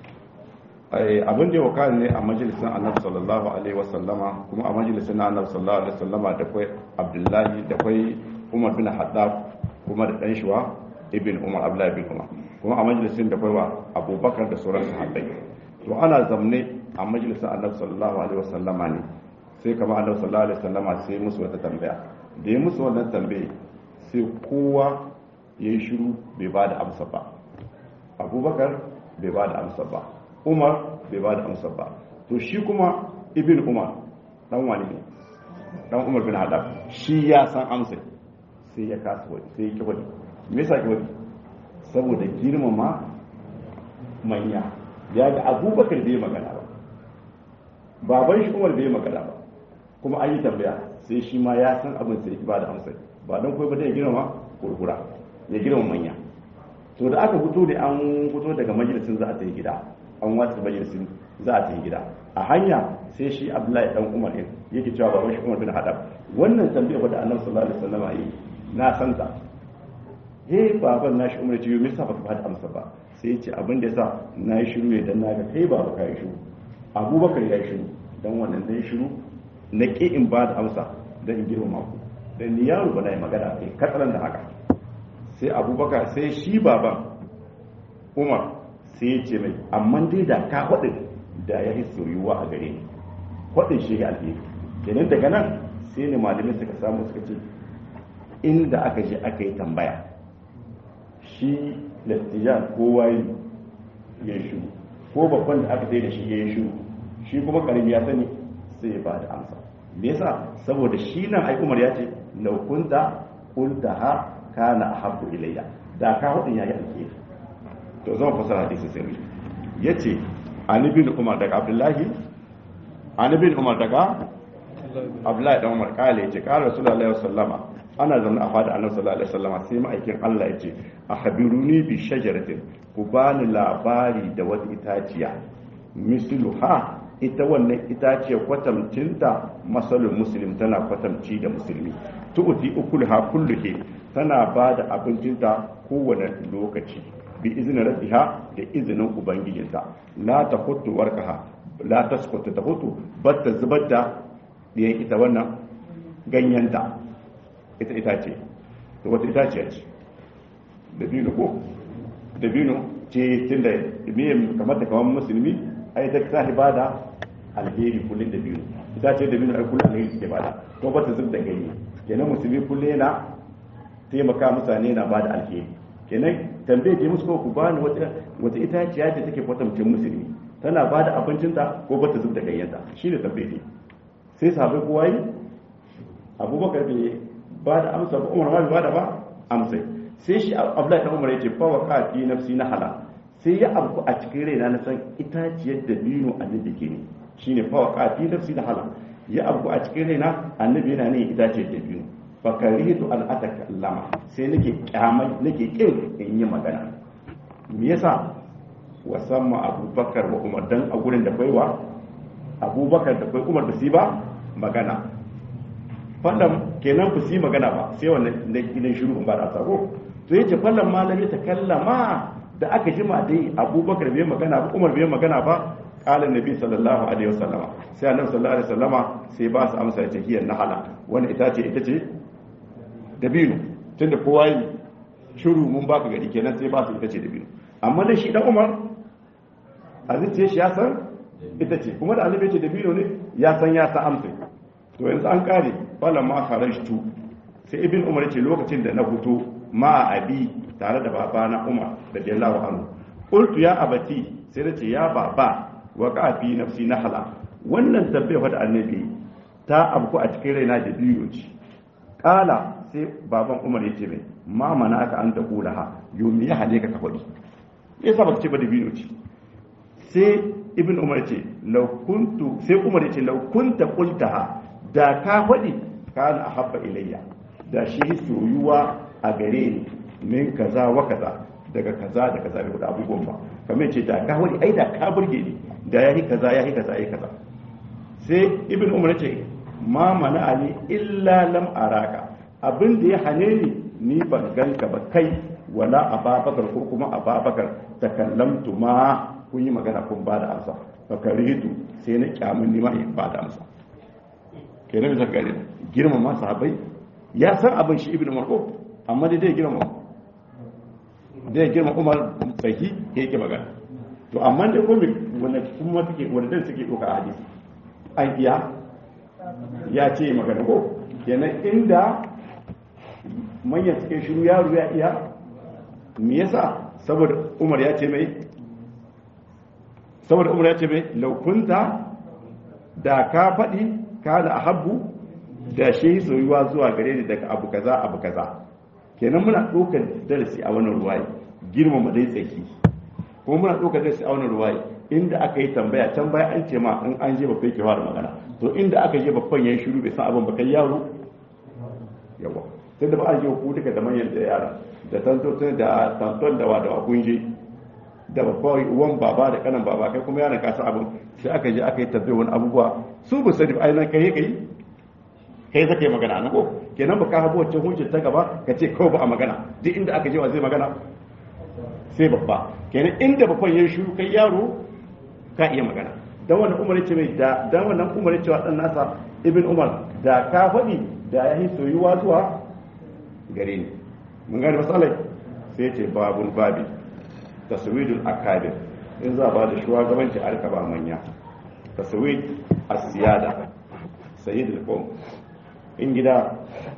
abin da ya wakana ne a majalisin annabi sallallahu alaihi wasallama kuma a majalisin annabi sallallahu alaihi wasallama da kwai abdullahi da kwai umar bin haddab kuma da dan shuwa ibn umar abdullahi bin umar kuma a majalisin da kwai wa abubakar da sauran sahabbai to ana zamne a majalisin annabi sallallahu alaihi wasallama ne sai kama annabi sallallahu alaihi wasallama sai musu wata tambaya da ya musu wannan tambaye sai kowa ya yi shiru bai ba da amsa ba abubakar bai ba da amsa ba umar bai ba da amsa ba to shi kuma ibn umar dan wani ne dan umar bin hadab shi ya san amsa sai ya kasa wani sai ya ki wani me yasa ki wani saboda girmama manya ya ga abubakar bai magana ba baban shi umar bai magana ba kuma an yi tambaya sai shi ma ya san abin sai ba da amsa ba don kawai ba ya girmama kurkura ya girmama manya to da aka fito da an fito daga majalisin za a tafi gida an watsa majalisin za a tafi gida a hanya sai shi abdullahi dan umar din yake cewa baban shi umar bin hadab wannan tambaya da annabi sallallahu alaihi wasallam yi na san ta he baban nashi umar ya ce me yasa baka bada amsa ba sai ya ce abin da yasa na yi shiru ne dan naga kai baba kai shiru abubakar ya yi shiru dan wannan dai shiru na ƙi in ba da amsa don in girma ku dan ni yaro ba na yi magana kai katsalan da haka sai abubakar sai shi baban umar sai ya ce mai amma dai da ka faɗin da ya yi soyuwa a gare ni faɗin shi ya alheri kenan daga nan sai ne malamin suka samu suka ce inda aka je aka yi tambaya shi lattijan kowa ya yi shiru ko babban da aka sai da shi ya yi shiru shi kuma karimi ya sani sai ya ba da amsa me yasa saboda shi nan ai umar ya ce law kunta qultaha kana ahabbu ilayya da ka hudin yayi alheri to zan fasara hadisi sai mu yace an ibn umar daga abdullahi an ibn umar daga abdullahi dan umar kale yace qala rasulullahi sallama ana zama a fada annabi sallallahu alaihi wasallam sai ma'aikin Allah ya ce akhbiruni bi shajaratin ku bani labari da wata itaciya misluha ita wannan itaciya kwatamcinta masalul muslim tana kwatamci da musulmi tu'ti ukulha kulluhi tana ba da abincinta kowane lokaci bi izinin rabbiha da izinin ubangijinta la ta hutu warkaha la ta sukuta ta hutu batta zubar da ɗiyan ita wannan ganyenta ita itace to wata itaciya ce dabino ko dabino ce tun da miyan kamar da kamar musulmi ai ta ta bada alheri kullum dabino ita ce dabino ai kullum alheri suke bada to ba ta zub da ganye kenan musulmi kullum yana taimaka mutane na bada alheri kenan tambaye ke musu ko ku bani wata wata itaciya ce take kwatamcin musulmi tana bada abincinta ko ba ta zub da ganyenta shine tambaye ne sai sahabbai kowa yi abubakar bai ba da amsa ba umar ma bai ba da ba amsa sai shi abdullahi dan umar yace fa waqa fi nafsi nahala sai ya abu a cikin raina na san itaciyar da bino annabi ke ne shine fa waqa fi nafsi nahala ya abu a cikin raina annabi yana ne itaciyar da bino fa karitu an atakallama sai nake kyamai nake kin in yi magana me yasa wasamma abubakar wa umar dan a gurin da baiwa abubakar da bai umar da su ba magana fallan kenan ku si magana ba sai wannan gidan shiru ba da sako to yace fallan malami ta kallama da aka jima dai abubakar bai magana ba umar bai magana ba qala nabi sallallahu alaihi wasallama sai annabi sallallahu alaihi wasallama sai ba su amsa yace hiya nahala wannan ita ce ita ce dabino tunda kowa yi shiru mun baka gari kenan sai ba su ita ce dabino amma da shi dan umar a zuciya shi ya san ita ce kuma da annabi ce dabino ne ya san ya san amsa to yanzu an kare falan ma kharajtu sai ibn umar ce lokacin da na fito ma abi tare da babana umar da jallahu anhu qultu ya abati sai nace ya baba wa ka fi nafsi nahala wannan tabbai da annabi ta abku a cikin raina da biyo ce kala sai baban umar yace mai ma mana aka an ta kula ha yomi ya hale ka ka faɗi yasa baka ce ba da biyo ce sai ibn umar ce law kuntu sai umar yace law kunta qultaha da ka faɗi kana ahabba ilayya da shi soyuwa a gare ni min kaza wa kaza daga kaza da kaza da abubuwan ba kamar ce da ka faɗi ai da ka burge ni da yayi kaza yayi kaza yayi kaza sai ibn umar ce ma mana ali illa lam araka abin da ya hane ni ni ban ganka ba kai wala ababakar ko kuma ababakar takallamtu ma kun yi magana kun ba da amsa fakaritu sai na kyamun ni ma in ba da amsa kenan bisa gari girmama sahabbai ya san abin shi ibnu marko amma dai dai girmama dai girma umar sahi ya yake magana to amma dai kuma wanda kuma take wanda dan suke doka a hadisi an iya ya ce magana ko kenan inda manyan suke shiru yaro ya iya me yasa saboda umar ya ce mai saboda umar ya ce mai laukunta da ka faɗi kana ahabbu da shi soyuwa zuwa gare ni daga abu kaza abu kaza kenan muna ɗaukar darasi a wannan ruwaye girmama dai tsaki kuma muna ɗaukar darasi a wannan ruwaye inda aka yi tambaya can baya an ce ma in an je babban ke fara magana to inda aka je babban ya shiru bai san abin ba kai yaro yawa tunda ba an je ku duka da manyan da yara da tantotin da tanton da wadawa kun je da babban uwan baba da kanan baba kai kuma yaron kasa abin sai aka je aka yi tabbai wani abubuwa su bu sani ai nan kai kai kai zaka yi magana na ko kenan ba ka habo wacce hujjar ta gaba ka ce kawai ba a magana duk inda aka je wa zai magana sai babba kenan inda babban ya shiru kai yaro ka iya magana dan wannan umar ce mai da dan wannan umar ce wa dan nasa ibn umar da ka faɗi da ya yi soyuwa zuwa gare ni mun gane masalai sai ce babun babi taswidul akabir in za ba da shugabanci a rika ba manya taswid as-siyada sayyidul qawm in gida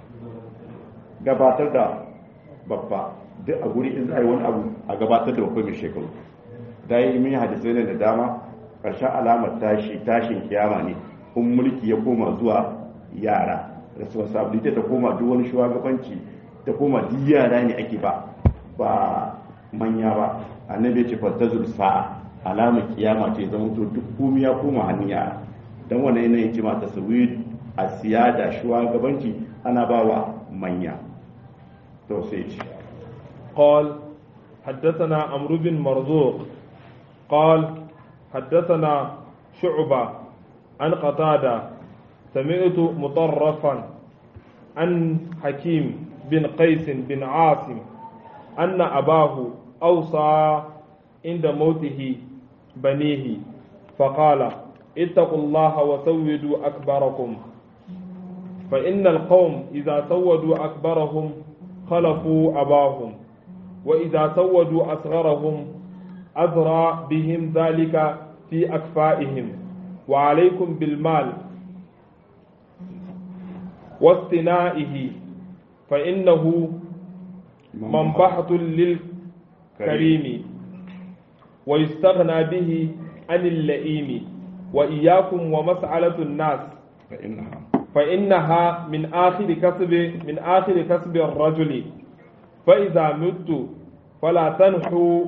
gabatar da babba duk a guri in za a yi wani abu a gabatar da babba mai shekaru da yi min hadisai ne da dama ƙarshen alamar tashi tashin kiyama ne in mulki ya koma zuwa yara responsibility ta koma duk wani shugabanci ta koma duk yara ne ake ba ba manya ba annabi ya ce fantazul sa'a alamar kiyama ce zama to duk komai ya koma hannun yara dan wannan yanayin ce ma tasawir a siyada shugabanci ana ba wa manya to sai ce قال حدثنا عمرو بن مرزوق قال حدثنا شعبة عن قتادة سمعت مطرفا عن حكيم بن قيس بن عاصم أن أباه أوصى عند موته بنيه فقال اتقوا الله وسودوا أكبركم فإن القوم إذا سودوا أكبرهم خلفوا أباهم وإذا سودوا أصغرهم أذرى بهم ذلك في أكفائهم وعليكم بالمال واصطنائه فإنه منبحة للكريم ويستغنى به عن اللئيم وإياكم ومسألة الناس فإنها فإنها من آخر كسب من آخر كسب الرجل فإذا مت فلا تنحوا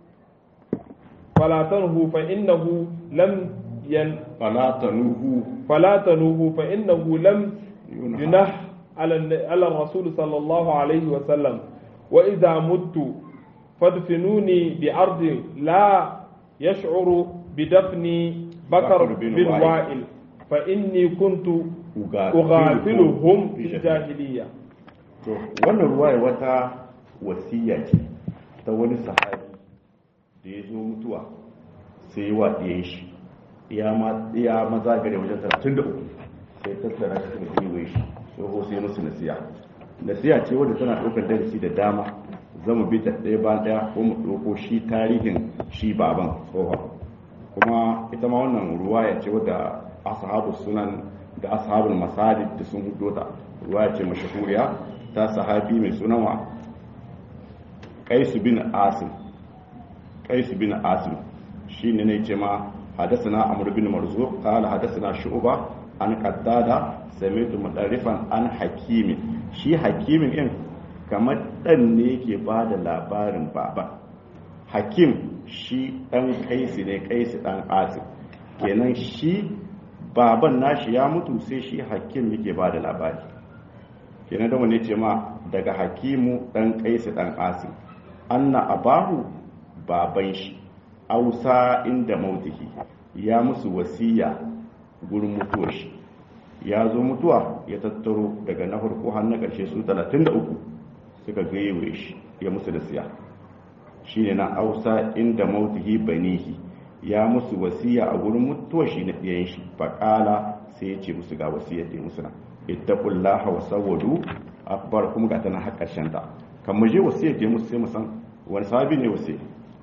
فلا تنهوا فإنه لم ين فلا تنوه فلا تنوه فإنه لم ينهى ينح على الن- على الرسول صلى الله عليه وسلم وإذا مت فادفنوني بأرض لا يشعر بدفني بكر بكر بن بن وائل. وائل فإني كنت أغافلهم في الجاهلية to wannan ruwaya wata wasiya ce ta wani sahabi da ya zo mutuwa sai yi wa ɗiyan shi ya ma ya maza gare wajen 33 sai tattara shi suka giwe shi tsoho sai musu nasiya nasiya ce wadda tana ɗaukar darasi da dama zamu bi ta ɗaya ba ɗaya ko mu ɗauko shi tarihin shi baban tsohon kuma ita ma wannan ruwaya ce wadda ashabu sunan da ashabul masajid da sun hudo ta ruwaya ce mashahuriya ta sahabi mai sunan wa qais bin asim qais bin asim shine ne ce ma hadathana amr bin marzuq qala hadathana shu'ba an qattada sami'tu mudarrifan an hakimi shi hakimin din kamar dan ne yake bada labarin baba hakim shi dan kaisi ne kaisi dan asim kenan shi baban nashi ya mutu sai shi hakim yake ba da labari kenan da wani ce ma daga hakimu dan kaisi dan asim anna abahu baban shi ausa inda mautihi ya musu wasiya gurin mutuwar shi ya zo mutuwa ya tattaro daga na farko har na ƙarshe su 33 suka gaiwe shi ya musu da siya shi ne na ausa inda mautihi banihi ya musu wasiya a gurin mutuwa shi na ɗiyan shi faƙala sai ya ce musu ga wasiyar da ya musu na ittaqullaha wa sawwadu akbar kuma ga tana har ƙarshen ta kan mu je wasiyar da ya musu sai mu san wani sahabi ne wasiyar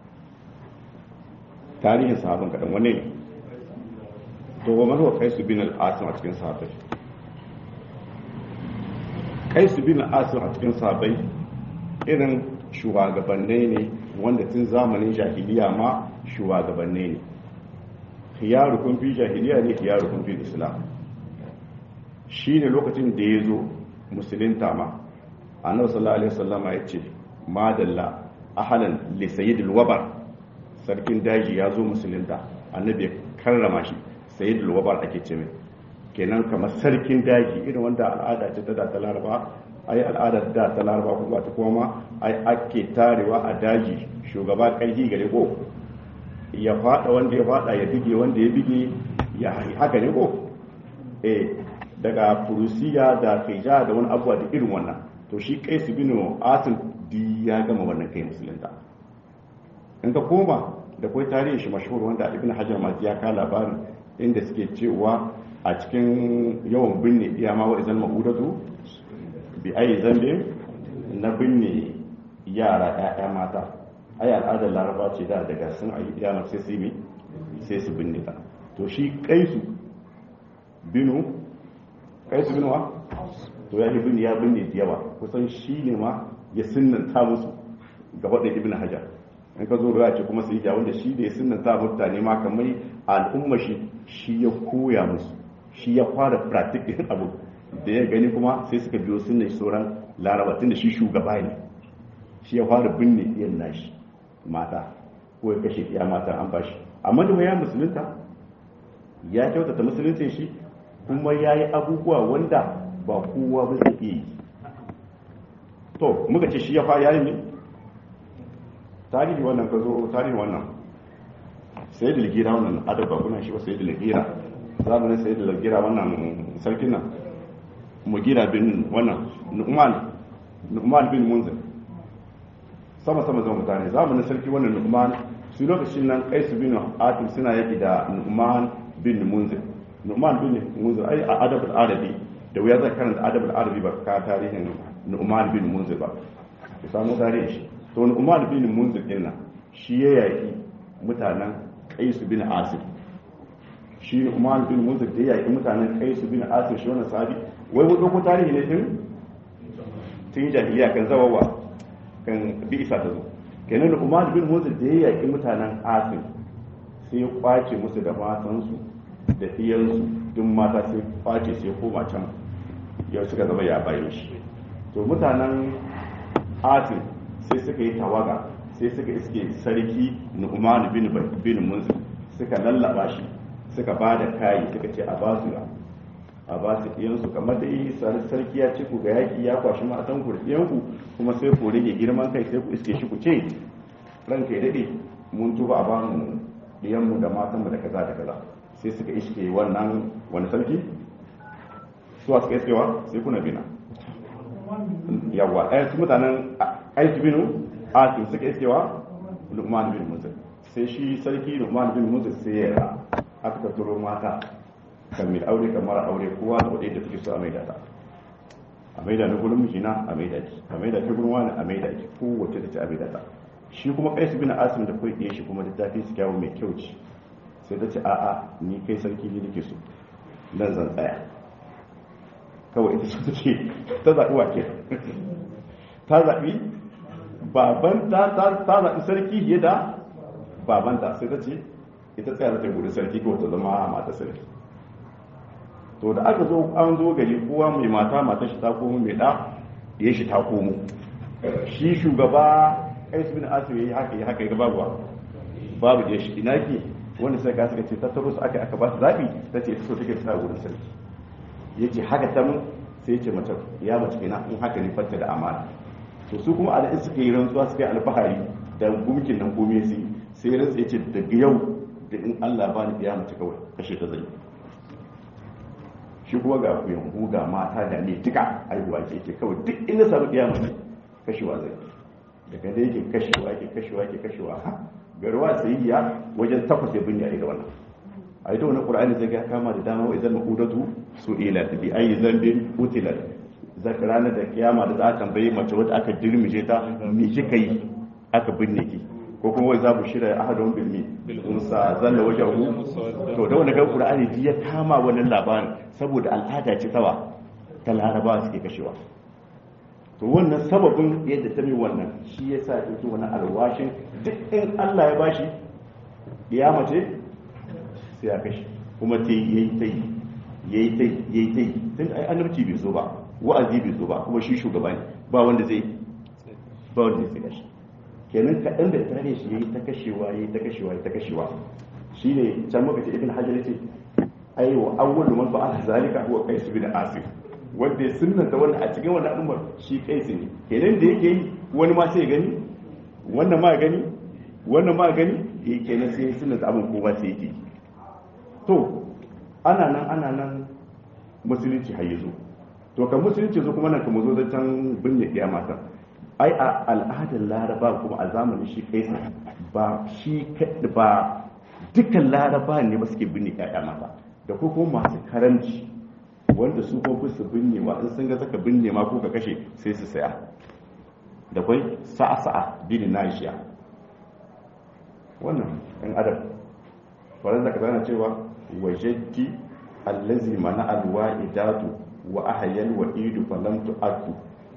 tarihin sahabin kaɗan wane ne to wa mazuwa kai su bin al'asim a cikin sahabai kai su bin al'asim a cikin sahabai irin shugabannai ne wanda tun zamanin jahiliya ma shugabannai ne khiyarukun fi jahiliya ne khiyarukun fi islam shi ne lokacin da ya zo musulunta ma annabi sallallahu alaihi wasallama ya ce madalla ahalan li sayyidil wabar sarkin daji ya zo musulunta annabi ya karrama shi sayyidul wabar ake ce mai kenan kamar sarkin daji irin wanda al'ada ce ta da ta laraba ai al'ada da ta laraba kuma ta koma ai ake tarewa a daji shugaba karfi gare ko ya fada wanda ya fada ya bige wanda ya bige ya haka ne ko eh daga furusiya da kaija da wani abuwa da irin wannan to shi kai su bino asin di ya gama wannan kai musulunta in ka koma da kai tarihin shi mashhur wanda ibn hajar ma ya ka labarin inda suke cewa a cikin yawan binne iya ma wa izal ma'udatu bi ayi zambe na binne yara ƴaƴa mata ai al'adar laraba ce da daga sun ayi iyama sai su yi sai su binne ta to shi kaisu binu kaisu binu wa to ya binne ya binne da yawa kusan shi ne ma ya sunnanta musu gaba da ibn hajar in ka zo ruwa ce kuma sai ya wanda shi da ya sunnanta mutane ma kamar al'umma shi shi ya koya musu shi ya fara pratik din abu da ya gani kuma sai suka biyo sunnan sauran laraba tun da shi shugaba ne shi ya fara binne iyan nashi mata ko ya kashe iya mata an bashi amma da ya musulunta ya kyautata musuluncin shi kuma ya yi abubuwa wanda ba kowa ba zai iya yi to muka ce shi ya fa yayi ne tarihi wannan ka zo tarihi wannan sai da ligira wannan adaba kuna shi ba sai da ligira zamanin sai da ligira wannan sarkin nan mugira bin wannan nu'man nu'man bin munzir sama sama zama mutane zamanin sarki wannan nu'man su lokacin nan kaisu bin atim suna yaki da nu'man bin munzir nu'man bin munzir ai a adabul arabi da wuya zai karanta adabul arabi ba ka tarihin nu'man bin munzir ba ku samu tarihin shi to nu'man bin munzir din nan shi ya yaki mutanen kaisu bin asim shi nu'man bin munzir da ya yaki mutanen kaisu bin asim shi wannan sahabi wai mu dauko tarihi ne tun tun jahiliya kan zawawa kan bi isa ta zo kenan nu'man bin munzir da ya yaki mutanen asim sai ya kwace musu da matansu da iyansu duk mata sai kwace sai koma can yau suka zama ya bayan shi to mutanen atin sai suka yi tawaga sai suka iske sarki nu'man bin bin munzir suka lallaba shi suka ba da kayi suka ce a ba su a ba su iyansu kamar da yi sarki ya ce ku ga yaki ya kwashi matan ku da iyanku kuma sai ku rage girman kai sai ku iske shi ku ce ranka ya dade mun tuba a ba mu diyanmu da matanmu da kaza da kaza sai suka iske wannan wani sarki suwa suka iskewa sai kuna bina yawa ɗaya su mutanen aiki binu asim suka iskewa lukman bin musa sai shi sarki lukman bin musa sai ya aka tattaro mata kan mil aure kamar aure kowa da wadai da suke so a maida ta a maida na gurin mijina a maida ki a maida ki gurin wani a maida ki kowace da ce a maida ta shi kuma kaisu bin asim da kai ɗaya shi kuma da tafi su kyawu mai kyau ce sai ta ce a'a ni kai sarki ne nake so nan zan tsaya kawai ita su ce ta zaɓi wake ta zaɓi baban ta zaɓi sarki fiye da babanta sai ta ce ita tsaya za ta gudu sarki ko ta zama mata sarki to da aka zo an zo gari kowa mai mata mata shi ta komo mai ɗa ya shi ta komo shi shugaba kais bin asim yayi haka yi haka ya babu babu da shi ina ke wanda sai ka suka ce tattaro su aka aka ba su zabi ta ce so take tsaya gurin sarki yace haka ta mun sai yace mace ya mace kenan in haka ne fatta da amana to su kuma al'in suka yi rantsuwa suka yi alfahari da gumkin nan komai sai sai rantsa yace daga yau da in Allah ba ni ya mace kawai kashe ta zai shi kuma ga kuyan ga mata da ne duka aihuwa ke ke kawai duk inda samu ya mace kashewa zai daga da yake kashewa yake kashewa yake kashewa ha garwa sayyiya wajen takwas ya binne a ita wannan a ita wannan qur'ani zai ga kama da dama wa idan maqudatu su'ila bi ayi zambin utila zaka ranar da kiyama da za a tambaye mace wadda aka dirmije ta me kika yi aka binne ki ko kuma wai za bu shirya ahadun bil mi musa zalla wajahu to da wannan ga qur'ani ya kama wannan labarin saboda al'ada ce tawa ta laraba suke kashewa to wannan sababin yadda ta mai wannan shi ya sa yake wani alwashin duk in Allah ya bashi ya mace sai ya kashi kuma ta yi ta yi ya yi ta yi ya yi ta yi tun ai annabci bai zo ba wa'azi bai zo ba kuma shi shugaba ne ba wanda zai ba wanda zai kashi kenan kaɗan da tare shi ya yi ta kashewa ya yi ta kashewa ya ta kashewa shi ne can muka ce ibn hajar ce ai wa awwalu man fa'ala zalika huwa qais bin asif wanda ya sunanta wannan a cikin wannan al'ummar shi kai su ne kenan da yake yi wani ma sai gani wannan ma gani wannan ma gani ya kenan sai sunanta abin kowa sai yake to ana nan ana nan musulunci har yazo to kan musulunci zo kuma nan kuma zo zancen binne iya mata ai a al'adar laraba kuma a zamanin shi kai ba shi ba dukkan laraba ne ba suke binne ƴaƴa mata da ko kuma masu karanci wanda su ko su binne ma in sun ga saka binne ma ko ka kashe sai su saya da kwai sa'a sa'a bin nashiya wannan ɗan adam faran da ka cewa wajaddi allazi mana alwa'idatu wa ahyal wa'idu falam tu'atu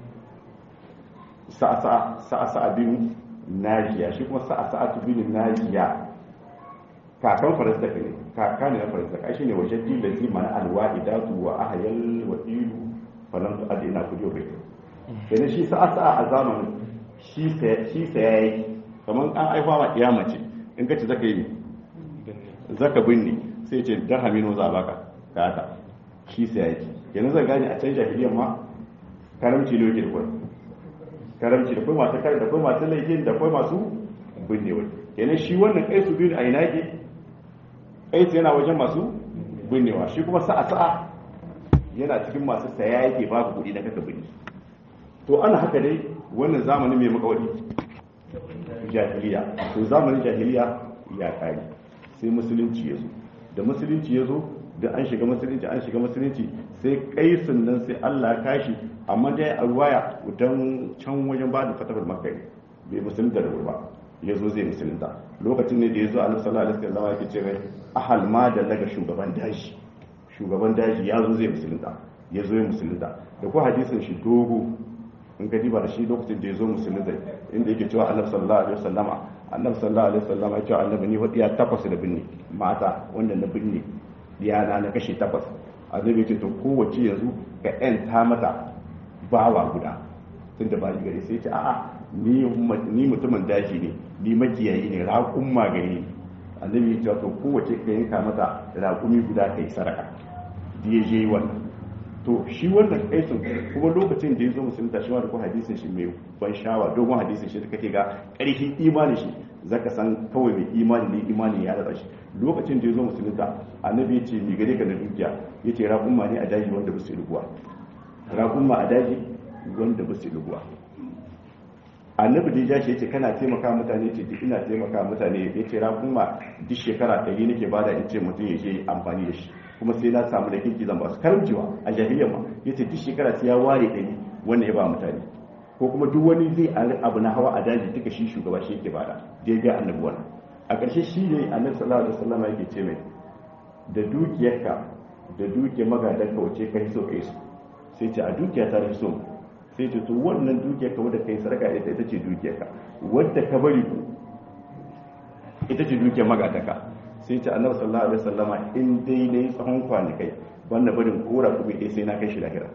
sa'a sa'a sa'a sa'a bin najiya shi kuma sa'a sa'a bin najiya kakan faransa ka ne kaka ne na faransa ka shi ne wajen dilazi mana alwa idatu wa ahayal wa ilu falan su adi ina kudiyo bai kenan shi sa'a sa'a a zamanin shi saya yi kamar an aifa ma kiyama ce in ka ci zaka yi zaka binne sai ce dan hamino za a baka ka ta shi saya yi kenan zai gane a can jahiliyyar ma karamci ne yake da kwai karamci da kuma masu kare da kuma masu laifin da kuma masu binnewa kenan shi wannan kaisu bin a ina ke kaisu yana wajen masu binnewa shi kuma sa'a sa'a yana cikin masu saya yake babu kuɗi da kaka binne to ana haka dai wannan zamanin mai makawari jahiliya to zamanin jahiliya ya kare sai musulunci ya zo da musulunci ya zo da an shiga musulunci an shiga musulunci sai kaisun nan sai Allah ya kashi amma dai a ruwaya dan can wajen ba da fatahul makka bai musulunta da ba ya zo zai musulunta lokacin ne da ya zo annabi sallallahu alaihi wasallam yake ce mai ahal ma da daga shugaban daji shugaban daji ya zo zai musulunta ya zo ya musulunta da ko hadisin shi dogo in ka diba da shi lokacin da ya zo musulunta inda yake cewa annabi sallallahu alaihi wasallama annabi sallallahu alaihi wasallama ya ce annabi ni wadiya takwas da binne mata wanda na binne diyana na kashe takwas annabi ya ce to kowace yanzu ka ta mata bawa guda tunda ba ni gari sai ya ce a'a ni mutumin daji ne ni makiyayi ne raƙun magani annabi ya ce to kowace ka yanka mata raƙumi guda kai saraka da ya je wannan to shi wannan kaisun kuma lokacin da ya zo musulunta shi ma da kuma hadisin shi mai ban shawa dogon hadisin shi da kake ga ƙarfin imanin shi zaka san kawai mai imani ne imani ya rasa shi lokacin da ya zo musulunta annabi ya ce mai gare ka na dukiya ya ce raƙumma ne a daji wanda ba su ruguwa raƙumma a daji wanda ba su ruguwa annabi da ya ce ce kana taimaka mutane ce duk ina taimaka mutane ya ce raƙumma duk shekara ɗari nake bada in ce mutum ya je amfani da shi kuma sai na samu da kirki zan ba su karancewa a jahiliya ma ya ce duk shekara sai ya ware ɗari wanda ya ba mutane ko kuma duk wani zai abu na hawa a daji duka shi shugaba shi yake bada da ya ga annabi wannan a ƙarshe shi ne annabi sallallahu alaihi wasallam yake ce mai da dukiyarka da dukiyar magadanka wace kai so kai so sai ce a dukiya ta so sai ce to wannan dukiyar ka wadda kai sarka ita ita ce dukiyar ka wadda ka bari ku ita ce dukiyar magadanka sai ce annabi sallallahu alaihi wasallama in dai nayi tsawon kwanakai wanda barin kora kuma dai sai na kai shi lahira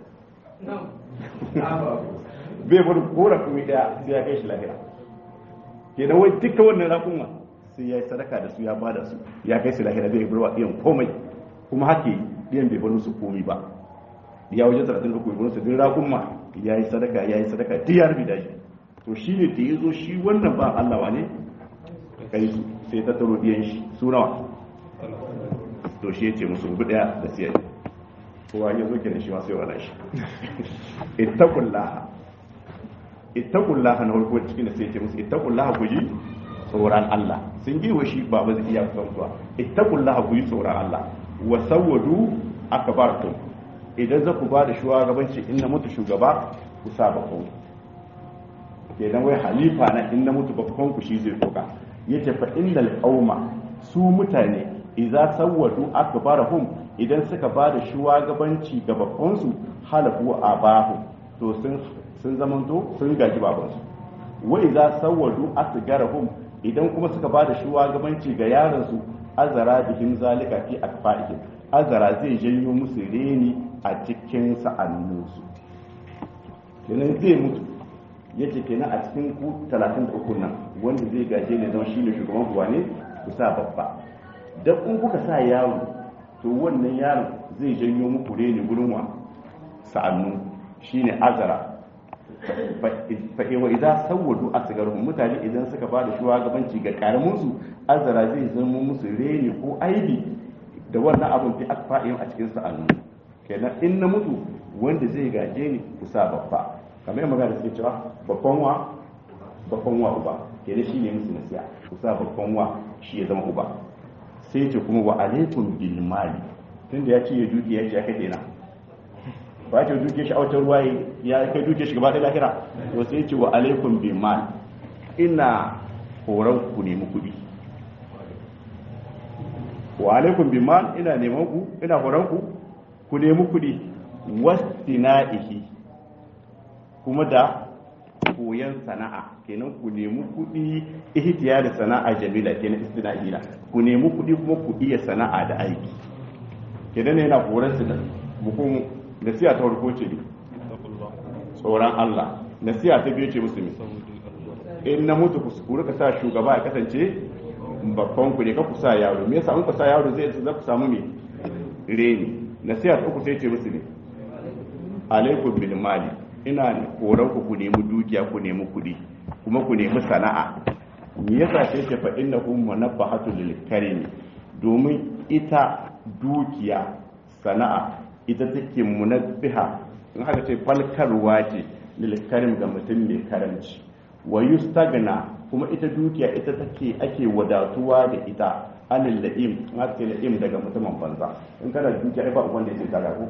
bai barin kora kuma daya sai ya kai shi lahira kenan wai duka wannan rakunma sai ya yi sadaka da su ya bada su ya kai su lahira bai bar wa iyan komai kuma hake iyan bai bar musu komai ba ya waje 33 bai bar su din rakunma ya yi sadaka ya yi sadaka duk ya rubi da shi to shine da ya zo shi wannan ba Allah wane kai su sai ta taro diyan shi su nawa to shi yace musu rubu daya da siyar kowa ya zo kenan shi ma sai wala shi ittaqullaha ittaqullaha na farko cikin da sai yace musu ittaqullaha ku ji tsoron Allah sun girwa shi ba ba zai iya kusantuwa ittaqullaha ku yi tsoron Allah wa sawwadu akbartum idan za ku ba da shugabanci in na mutu shugaba ku sa bakon kenan wai halifa na in na mutu bakon ku shi zai doka yace fa innal qauma su mutane idza sawwadu akbarahum idan suka ba da shugabanci ga bakon su halafu abahu to sun sun zamanto sun gaji babansu wa idza sawwadu asgarahum idan kuma suka ba da shugabanci ga yaron su azara bihim zalika fi akfaihim azara zai janyo musu reni a cikin sa'anninsu kenan zai mutu yace kenan a cikin ku 33 nan wanda zai gaje ne zama shine shugaban kuwa ne ku sa babba dan in kuka sa yaro to wannan yaron zai janyo muku reni gurin wa sa'annu shine azara fa wa idza sawwadu asgaruhum mutane idan suka bada shugabanci ga karamin su azara zai zama musu reni ko aibi da wannan abun fi akfa'in a cikin sa'annu kenan in na mutu wanda zai gaje ni ku sa babba kamar yadda magana suke cewa babban wa babban wa uba kenan shi ne musu nasiya ku sa babban wa shi ya zama uba sai ce kuma wa alaikum bil mali tunda ya ce ya duki ya ce aka dena ba ce duke shi a wata ruwa ya kai duke shi gaba da lahira to sai ce wa alaikum bil mal ina horon ku nemi kuɗi wa alaikum bil mal ina neman ku ina horon ku ku nemi kuɗi wastina'ihi kuma da koyan sana'a kenan ku nemi kuɗi ihtiya da sana'a jamila kenan istina'i na ku nemi kuɗi kuma ku iya sana'a da aiki kenan yana horon su da bukum nasiya ta farko ce ne tsoron Allah nasiya ta biyu ce musulmi in na mutu ku rika sa shugaba ya kasance babban ku ne ka ku sa yaro me yasa in ku sa yaro zai za ku samu me reni nasiha ta uku sai ce musu ne alaikum bil mali ina koran ku ku nemi dukiya ku nemi kuɗi kuma ku nemi sana'a me yasa sai ce fa innahu munabbahatu lil karimi domin ita dukiya sana'a ita take munabbiha in haka ce falkarwa ce lil karim ga mutum mai karanci wa yustagna kuma ita dukiya ita take ake wadatuwa da ita anil la'im in haka ce la'im daga mutumin banza in kana da dukiya ai ba wanda ya ce ta ko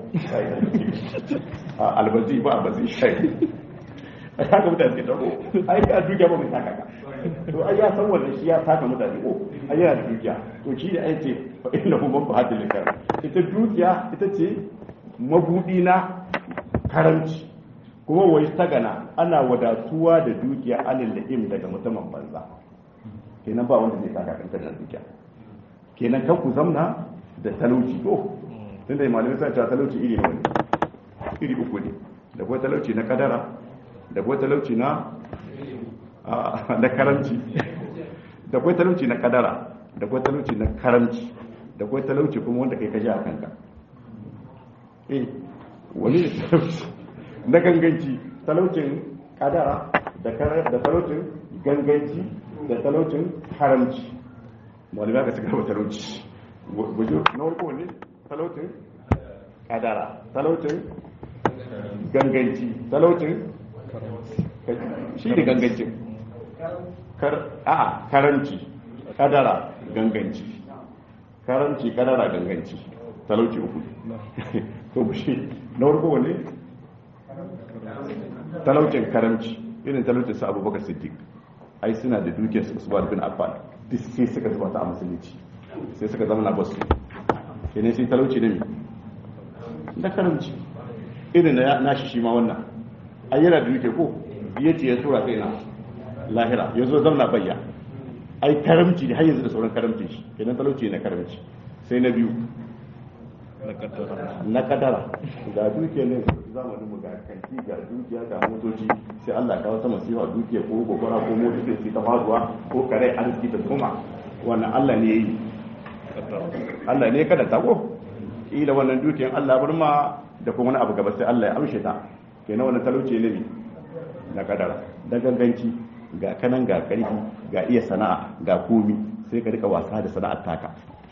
albazi ba albazi shai ai haka mutane ta ko ai ka dukiya ba mai taka ka to ai ya san wannan shi ya taka mutane ko ai yana da dukiya to shi da ai ce fa inna hum ba hadil likar ita dukiya ita ce mabudi na karanci kuma wai ta gana ana wadatuwa da dukiya anil la'im daga mutumin banza kenan ba wanda zai taka kanta da dukiya kenan kan ku zamna da talauci to tunda malamai sun cewa talauci iri ne iri uku ne da kuma talauci na kadara da kuma talauci na na karamci da kuma talauci na kadara da kuma talauci na karamci da kuma talauci kuma wanda kai kaji a kanka eh wani ne talauci na ganganci talaucin kadara da talaucin ganganci da talaucin haramci malamai aka cika talauci gujo na warko ne talaucin kadara talaucin ganganci talaucin shi ne gangancin a karanci kadara ganganci karanci kadara ganganci talauci uku to shi na warko ne talaucin karanci irin talaucin sa abubakar siddiq ai suna da dukiyar su ba bin affan duk sai suka zuba ta a musulunci sai suka zama na basu kenan sai talauci ne da karanci irin na nashi shi ma wannan ai yana da duke ko biye ce ya tura kai na lahira ya zo zauna bayya ai karamci ne har yanzu da sauran karamcin shi kenan talauci na karamci sai na biyu na kadara ga duke ne zamanin mu ga kanti ga dukiya ga motoci sai Allah ka wata masifa dukiya ko gobara ko mota sai ta faruwa ko kare arziki ta kuma wannan Allah ne yi Allah ne kada ta ko kila wannan dukiyan Allah bar ma da kuma wani abu gaba sai Allah ya amshe ta kenan wannan talauci ne na kadara da ganganci ga kanan ga karfi ga iya sana'a ga komi sai ka rika wasa da sana'ar taka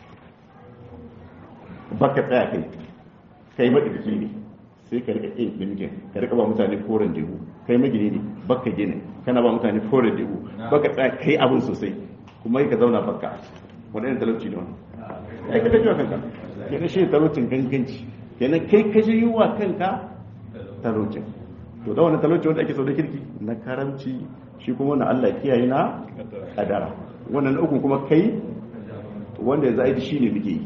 baka tsaya kai kai madauki ne sai ka rika ƙin ɗinkin ka rika ba mutane koren dubu kai magini ne baka gini kana ba mutane koren dubu baka tsaya kai abin sosai kuma ka zauna baka wani irin talauci ne wani ya ka kaji wa kanka kenan shi talaucin ganganci kenan kai ka ji yiwa kanka talaucin to da wani talauci wanda ake sau da kirki na karamci shi kuma wani allah kiyaye na kadara wannan ukun kuma kai wanda ya zai shi ne muke yi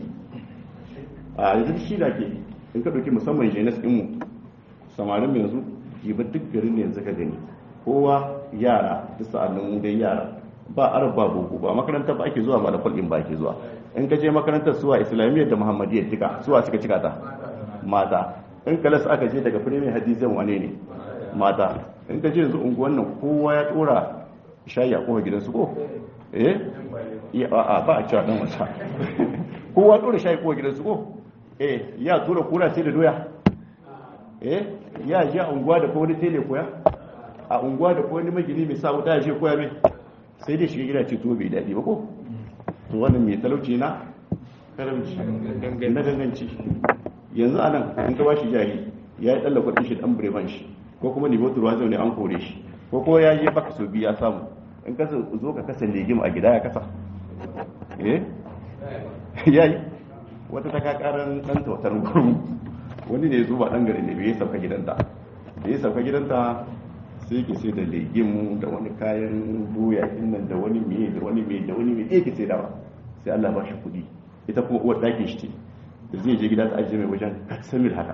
a yanzu shi da ke in ka ɗauki musamman jenis ɗinmu samarin yanzu jiba duk garin ne yanzu ka gani kowa yara duk sa'annin mu dai yara ba arab ba boko ba makarantar ba ake zuwa ba da kwalin ba ake zuwa in ka je makarantar suwa islamiyyar da muhammadiyyar tika suwa suka cika ta mata in kalas aka je daga firimin hadisan wane ne mata in ka je yanzu unguwan nan kowa ya tsora shayi a kowa gidansu ko eh a ba a cewa dan wasa kowa tsora shayi kowa gidansu ko eh ya tura kura sai da doya eh ya ji a unguwa da kowani tele koya a unguwa da kowani magini mai sa wuta ya je koya mai sai dai shiga gida ce to bai daɗi ba ko to wannan mai talauci na karamci na ganganci yanzu anan in ka bashi jari ya yi tsalla kudin shi dan bireman shi ko kuma ne motar ruwa ne an kore shi ko kuma ya je baka so biya samu in ka zo ka kasa legim a gida ya kasa eh yayi wata ta kakarar dan tautar gurmu wani ne zuba dan gari ne bai sauka gidanta da ya sauka gidanta sai ke sai da legim da wani kayan doya nan da wani miye da wani miye da wani miye ke sai dawa sai Allah ba shi kudi ita kuma uwar dakin shi ce da zai je gida ta ajiye mai wajen katsamil haka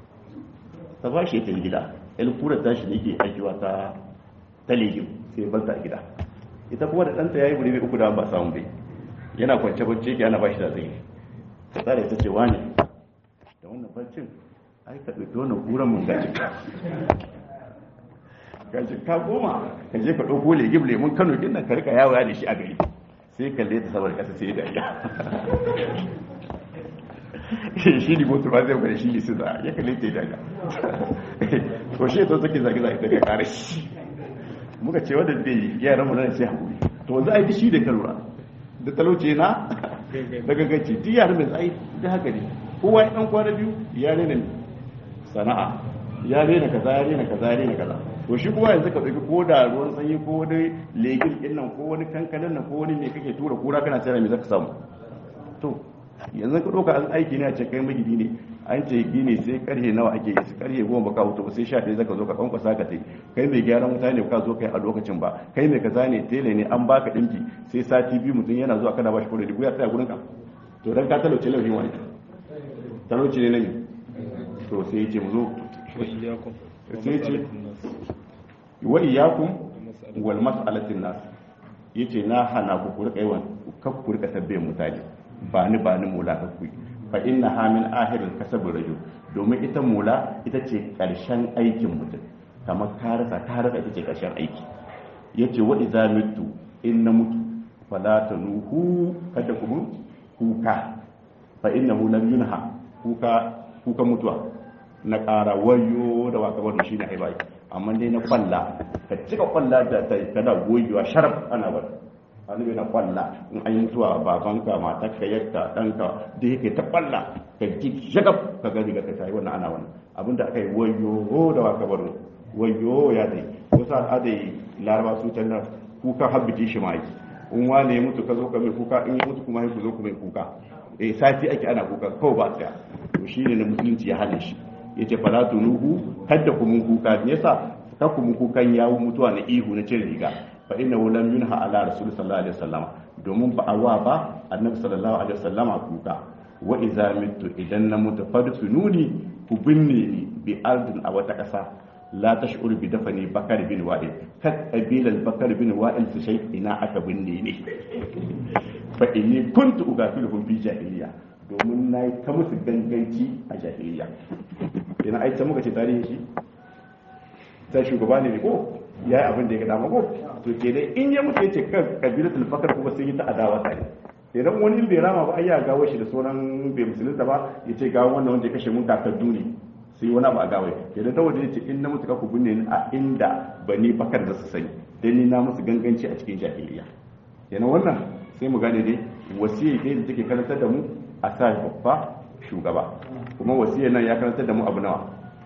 ta ba shi ya gida el kura ta shi da yake aikiwa ta ta legim sai banta a gida ita kuma da ɗanta ya yi wuri uku da ba samu bai yana kwance kwance yake ana ba shi da zai ta tsara ita ce wani da wannan barcin ai ka ɗauki wannan kuran mun gaji gaji ka goma ka je ka ɗauko legim lemun kano kin nan ka rika yawo da shi a gari sai kalle ta saboda kasa sai da ya shi ne mutu ba zai bari shi ne su da ya kalli ta daga to shi to take zage zage daga kare shi muka ce wanda bai yaran mu nan sai hakuri to wanzu ai shi da kalura da talauce na daga gaci duk yaran mai tsayi da haka ne kowa dan kwana biyu ya rena sana'a ya rena kaza ya rena kaza ya rena kaza to shi kuma yanzu ka ɗauki ko da ruwan sanyi ko wani legin ɗin nan ko wani kankanin nan ko wani mai kake tura kura kana sayar mai zaka samu to yanzu ka ɗauka an aiki ne a ce kai magidi ne an ce gini sai karhe nawa ake yi su karhe goma baka wuto sai sha ɗaya zaka zo ka kwankwasa ka tai kai mai gyaran wuta ne ka zo kai a lokacin ba kai mai kaza ne tele ne an baka ɗinki sai sati biyu mutum yana zuwa kana bashi kuɗi ko ya tsaya gurin ka to dan ka talauce laifin wani talauce ne nan to sai ya ce mu zo sai ce wa iyyakum wal mas'alatin nas yace na hana ku ku rika yawan kak ku rika tabbayin mutane ba ni ba ni mula ka ku fa inna ha min ahiril kasab rajul domin ita mula ita ce karshen aikin mutum kamar ka rasa ka rasa ita ce karshen aiki yace wa idza mitu in na mutu fala tanuhu kada ku kuka fa innahu lam yunha kuka kuka mutuwa na ƙara wayo da waka wanda shi ne haibai amma dai na kwalla ka cika kwalla da ta kana gogewa sharaf ana bar annabi na kwalla in an yi zuwa babanka matarka yakka ɗanka da yake ta kwalla ka ji shagab ka gani ga ka tayi wannan ana wannan abinda aka yi wayo da waka bar wayo ya dai wasu al'adai laraba su can nan kuka habbiti shi ma yi in wane ya mutu ka zo ka mai kuka in ya mutu kuma ku zo ku mai kuka eh sati ake ana kuka kawai ba tsaya to shine na musulunci ya hana shi ya ce fala tunuhu kadda ku mun kuka me yasa ka ku mun kukan yawo mutuwa na ihu na cin riga fa inna lam yunha ala rasul sallallahu alaihi wasallam domin ba awa ba annabi sallallahu alaihi wasallam kuka wa idza mitu idan na mutu fadfununi ku binne ni bi ardin a wata kasa la tash'ur bi dafani bakar bin wa'il kat qabilal bakar bin wa'il su shay ina aka binne ni fa inni kuntu ugafiluhum fi jahiliya domin na yi ta musu ganganci a jahiliya yana aita muka ce tarihin shi ta shugaba ne ko ya yi abin da ya dama ko to ke dai in ya mutu ya ce kan kabilatul fakar kuma sun yi ta adawa tare idan wani bai rama ba ai ya gawo shi da sauran bai musulunta ba ya ce gawo wannan wanda ya kashe mun kakaddu ne sai wani abu a gawai kenan ta wajen ce in na mutu ka ku binne ni a inda bani bakar da su sani dan ni na musu ganganci a cikin jahiliya kenan wannan sai mu gane dai wasiyar dai da take karantar da mu a sa babba shugaba kuma wasiyar nan ya karantar da mu abu nawa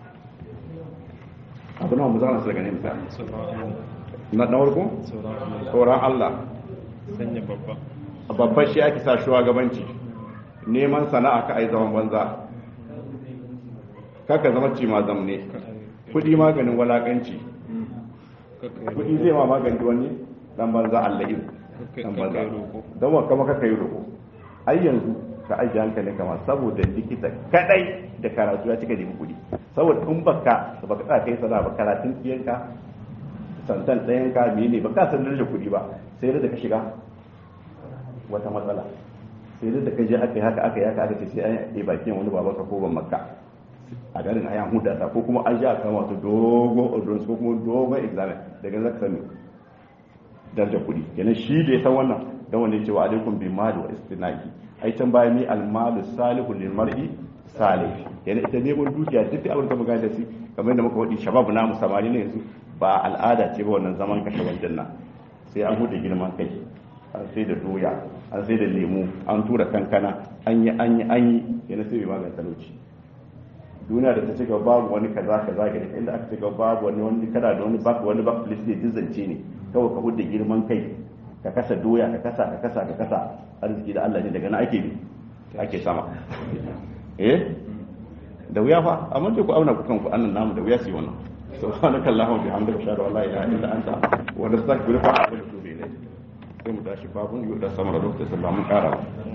abu nawa mu zama su daga ne misali na na farko tsoron Allah sanya babba babban shi ake sa shugabanci neman sana'a ka ai zaman banza kaka zama ci ma zamne kudi maganin walakanci kudi zai ma magani wani dan banza Allah yi dan banza don wa kama kaka yi roko ai yanzu ka ajiye hankalin kama saboda likita kadai da karatu ya cika nemi kudi saboda in baka da baka tsaya kai sana ba karatun kiyanka santan ɗayan ka mene ba ka san da kudi ba sai da ka shiga wata matsala sai da ka je aka yi haka aka yi haka aka ce sai an yi bakin wani babanka ko ban makka a garin ayan hudata ko kuma an ja kan wato dogon ordonance ko kuma dogon examen daga zaka sani darajar kuɗi kenan shi da ya san wannan dan wanda yake wa alaikum bi mali wa istinaki ai can bayan ni al malu salihu lil mar'i salih kenan ita ne mun dukiya duk da abin da muka da shi kamar yadda muka wadi shabab namu samari ne yanzu ba al'ada ce ba wannan zaman kashe wajen nan sai an hude girman kai an sai da doya an sai da lemu an tura kankana an yi an yi an yi yana sai bai magana talauci duniya da ta ci gaba babu wani kaza kaza ga inda aka ci gaba babu wani wani kada da wani bak wani bak list ne dizance ne kawai ka hude girman kai ka kasa doya ka kasa ka kasa ka kasa arziki da Allah ne daga nan ake bi ake sama eh da wuya fa amma dai ku auna ku kanku annan namu da wuya su yi wannan subhanaka allahumma bihamdika ashhadu an la ilaha illa anta wa nastaghfiruka wa natubu ilayk sai mu tashi babun yau da samar da lokacin mun kara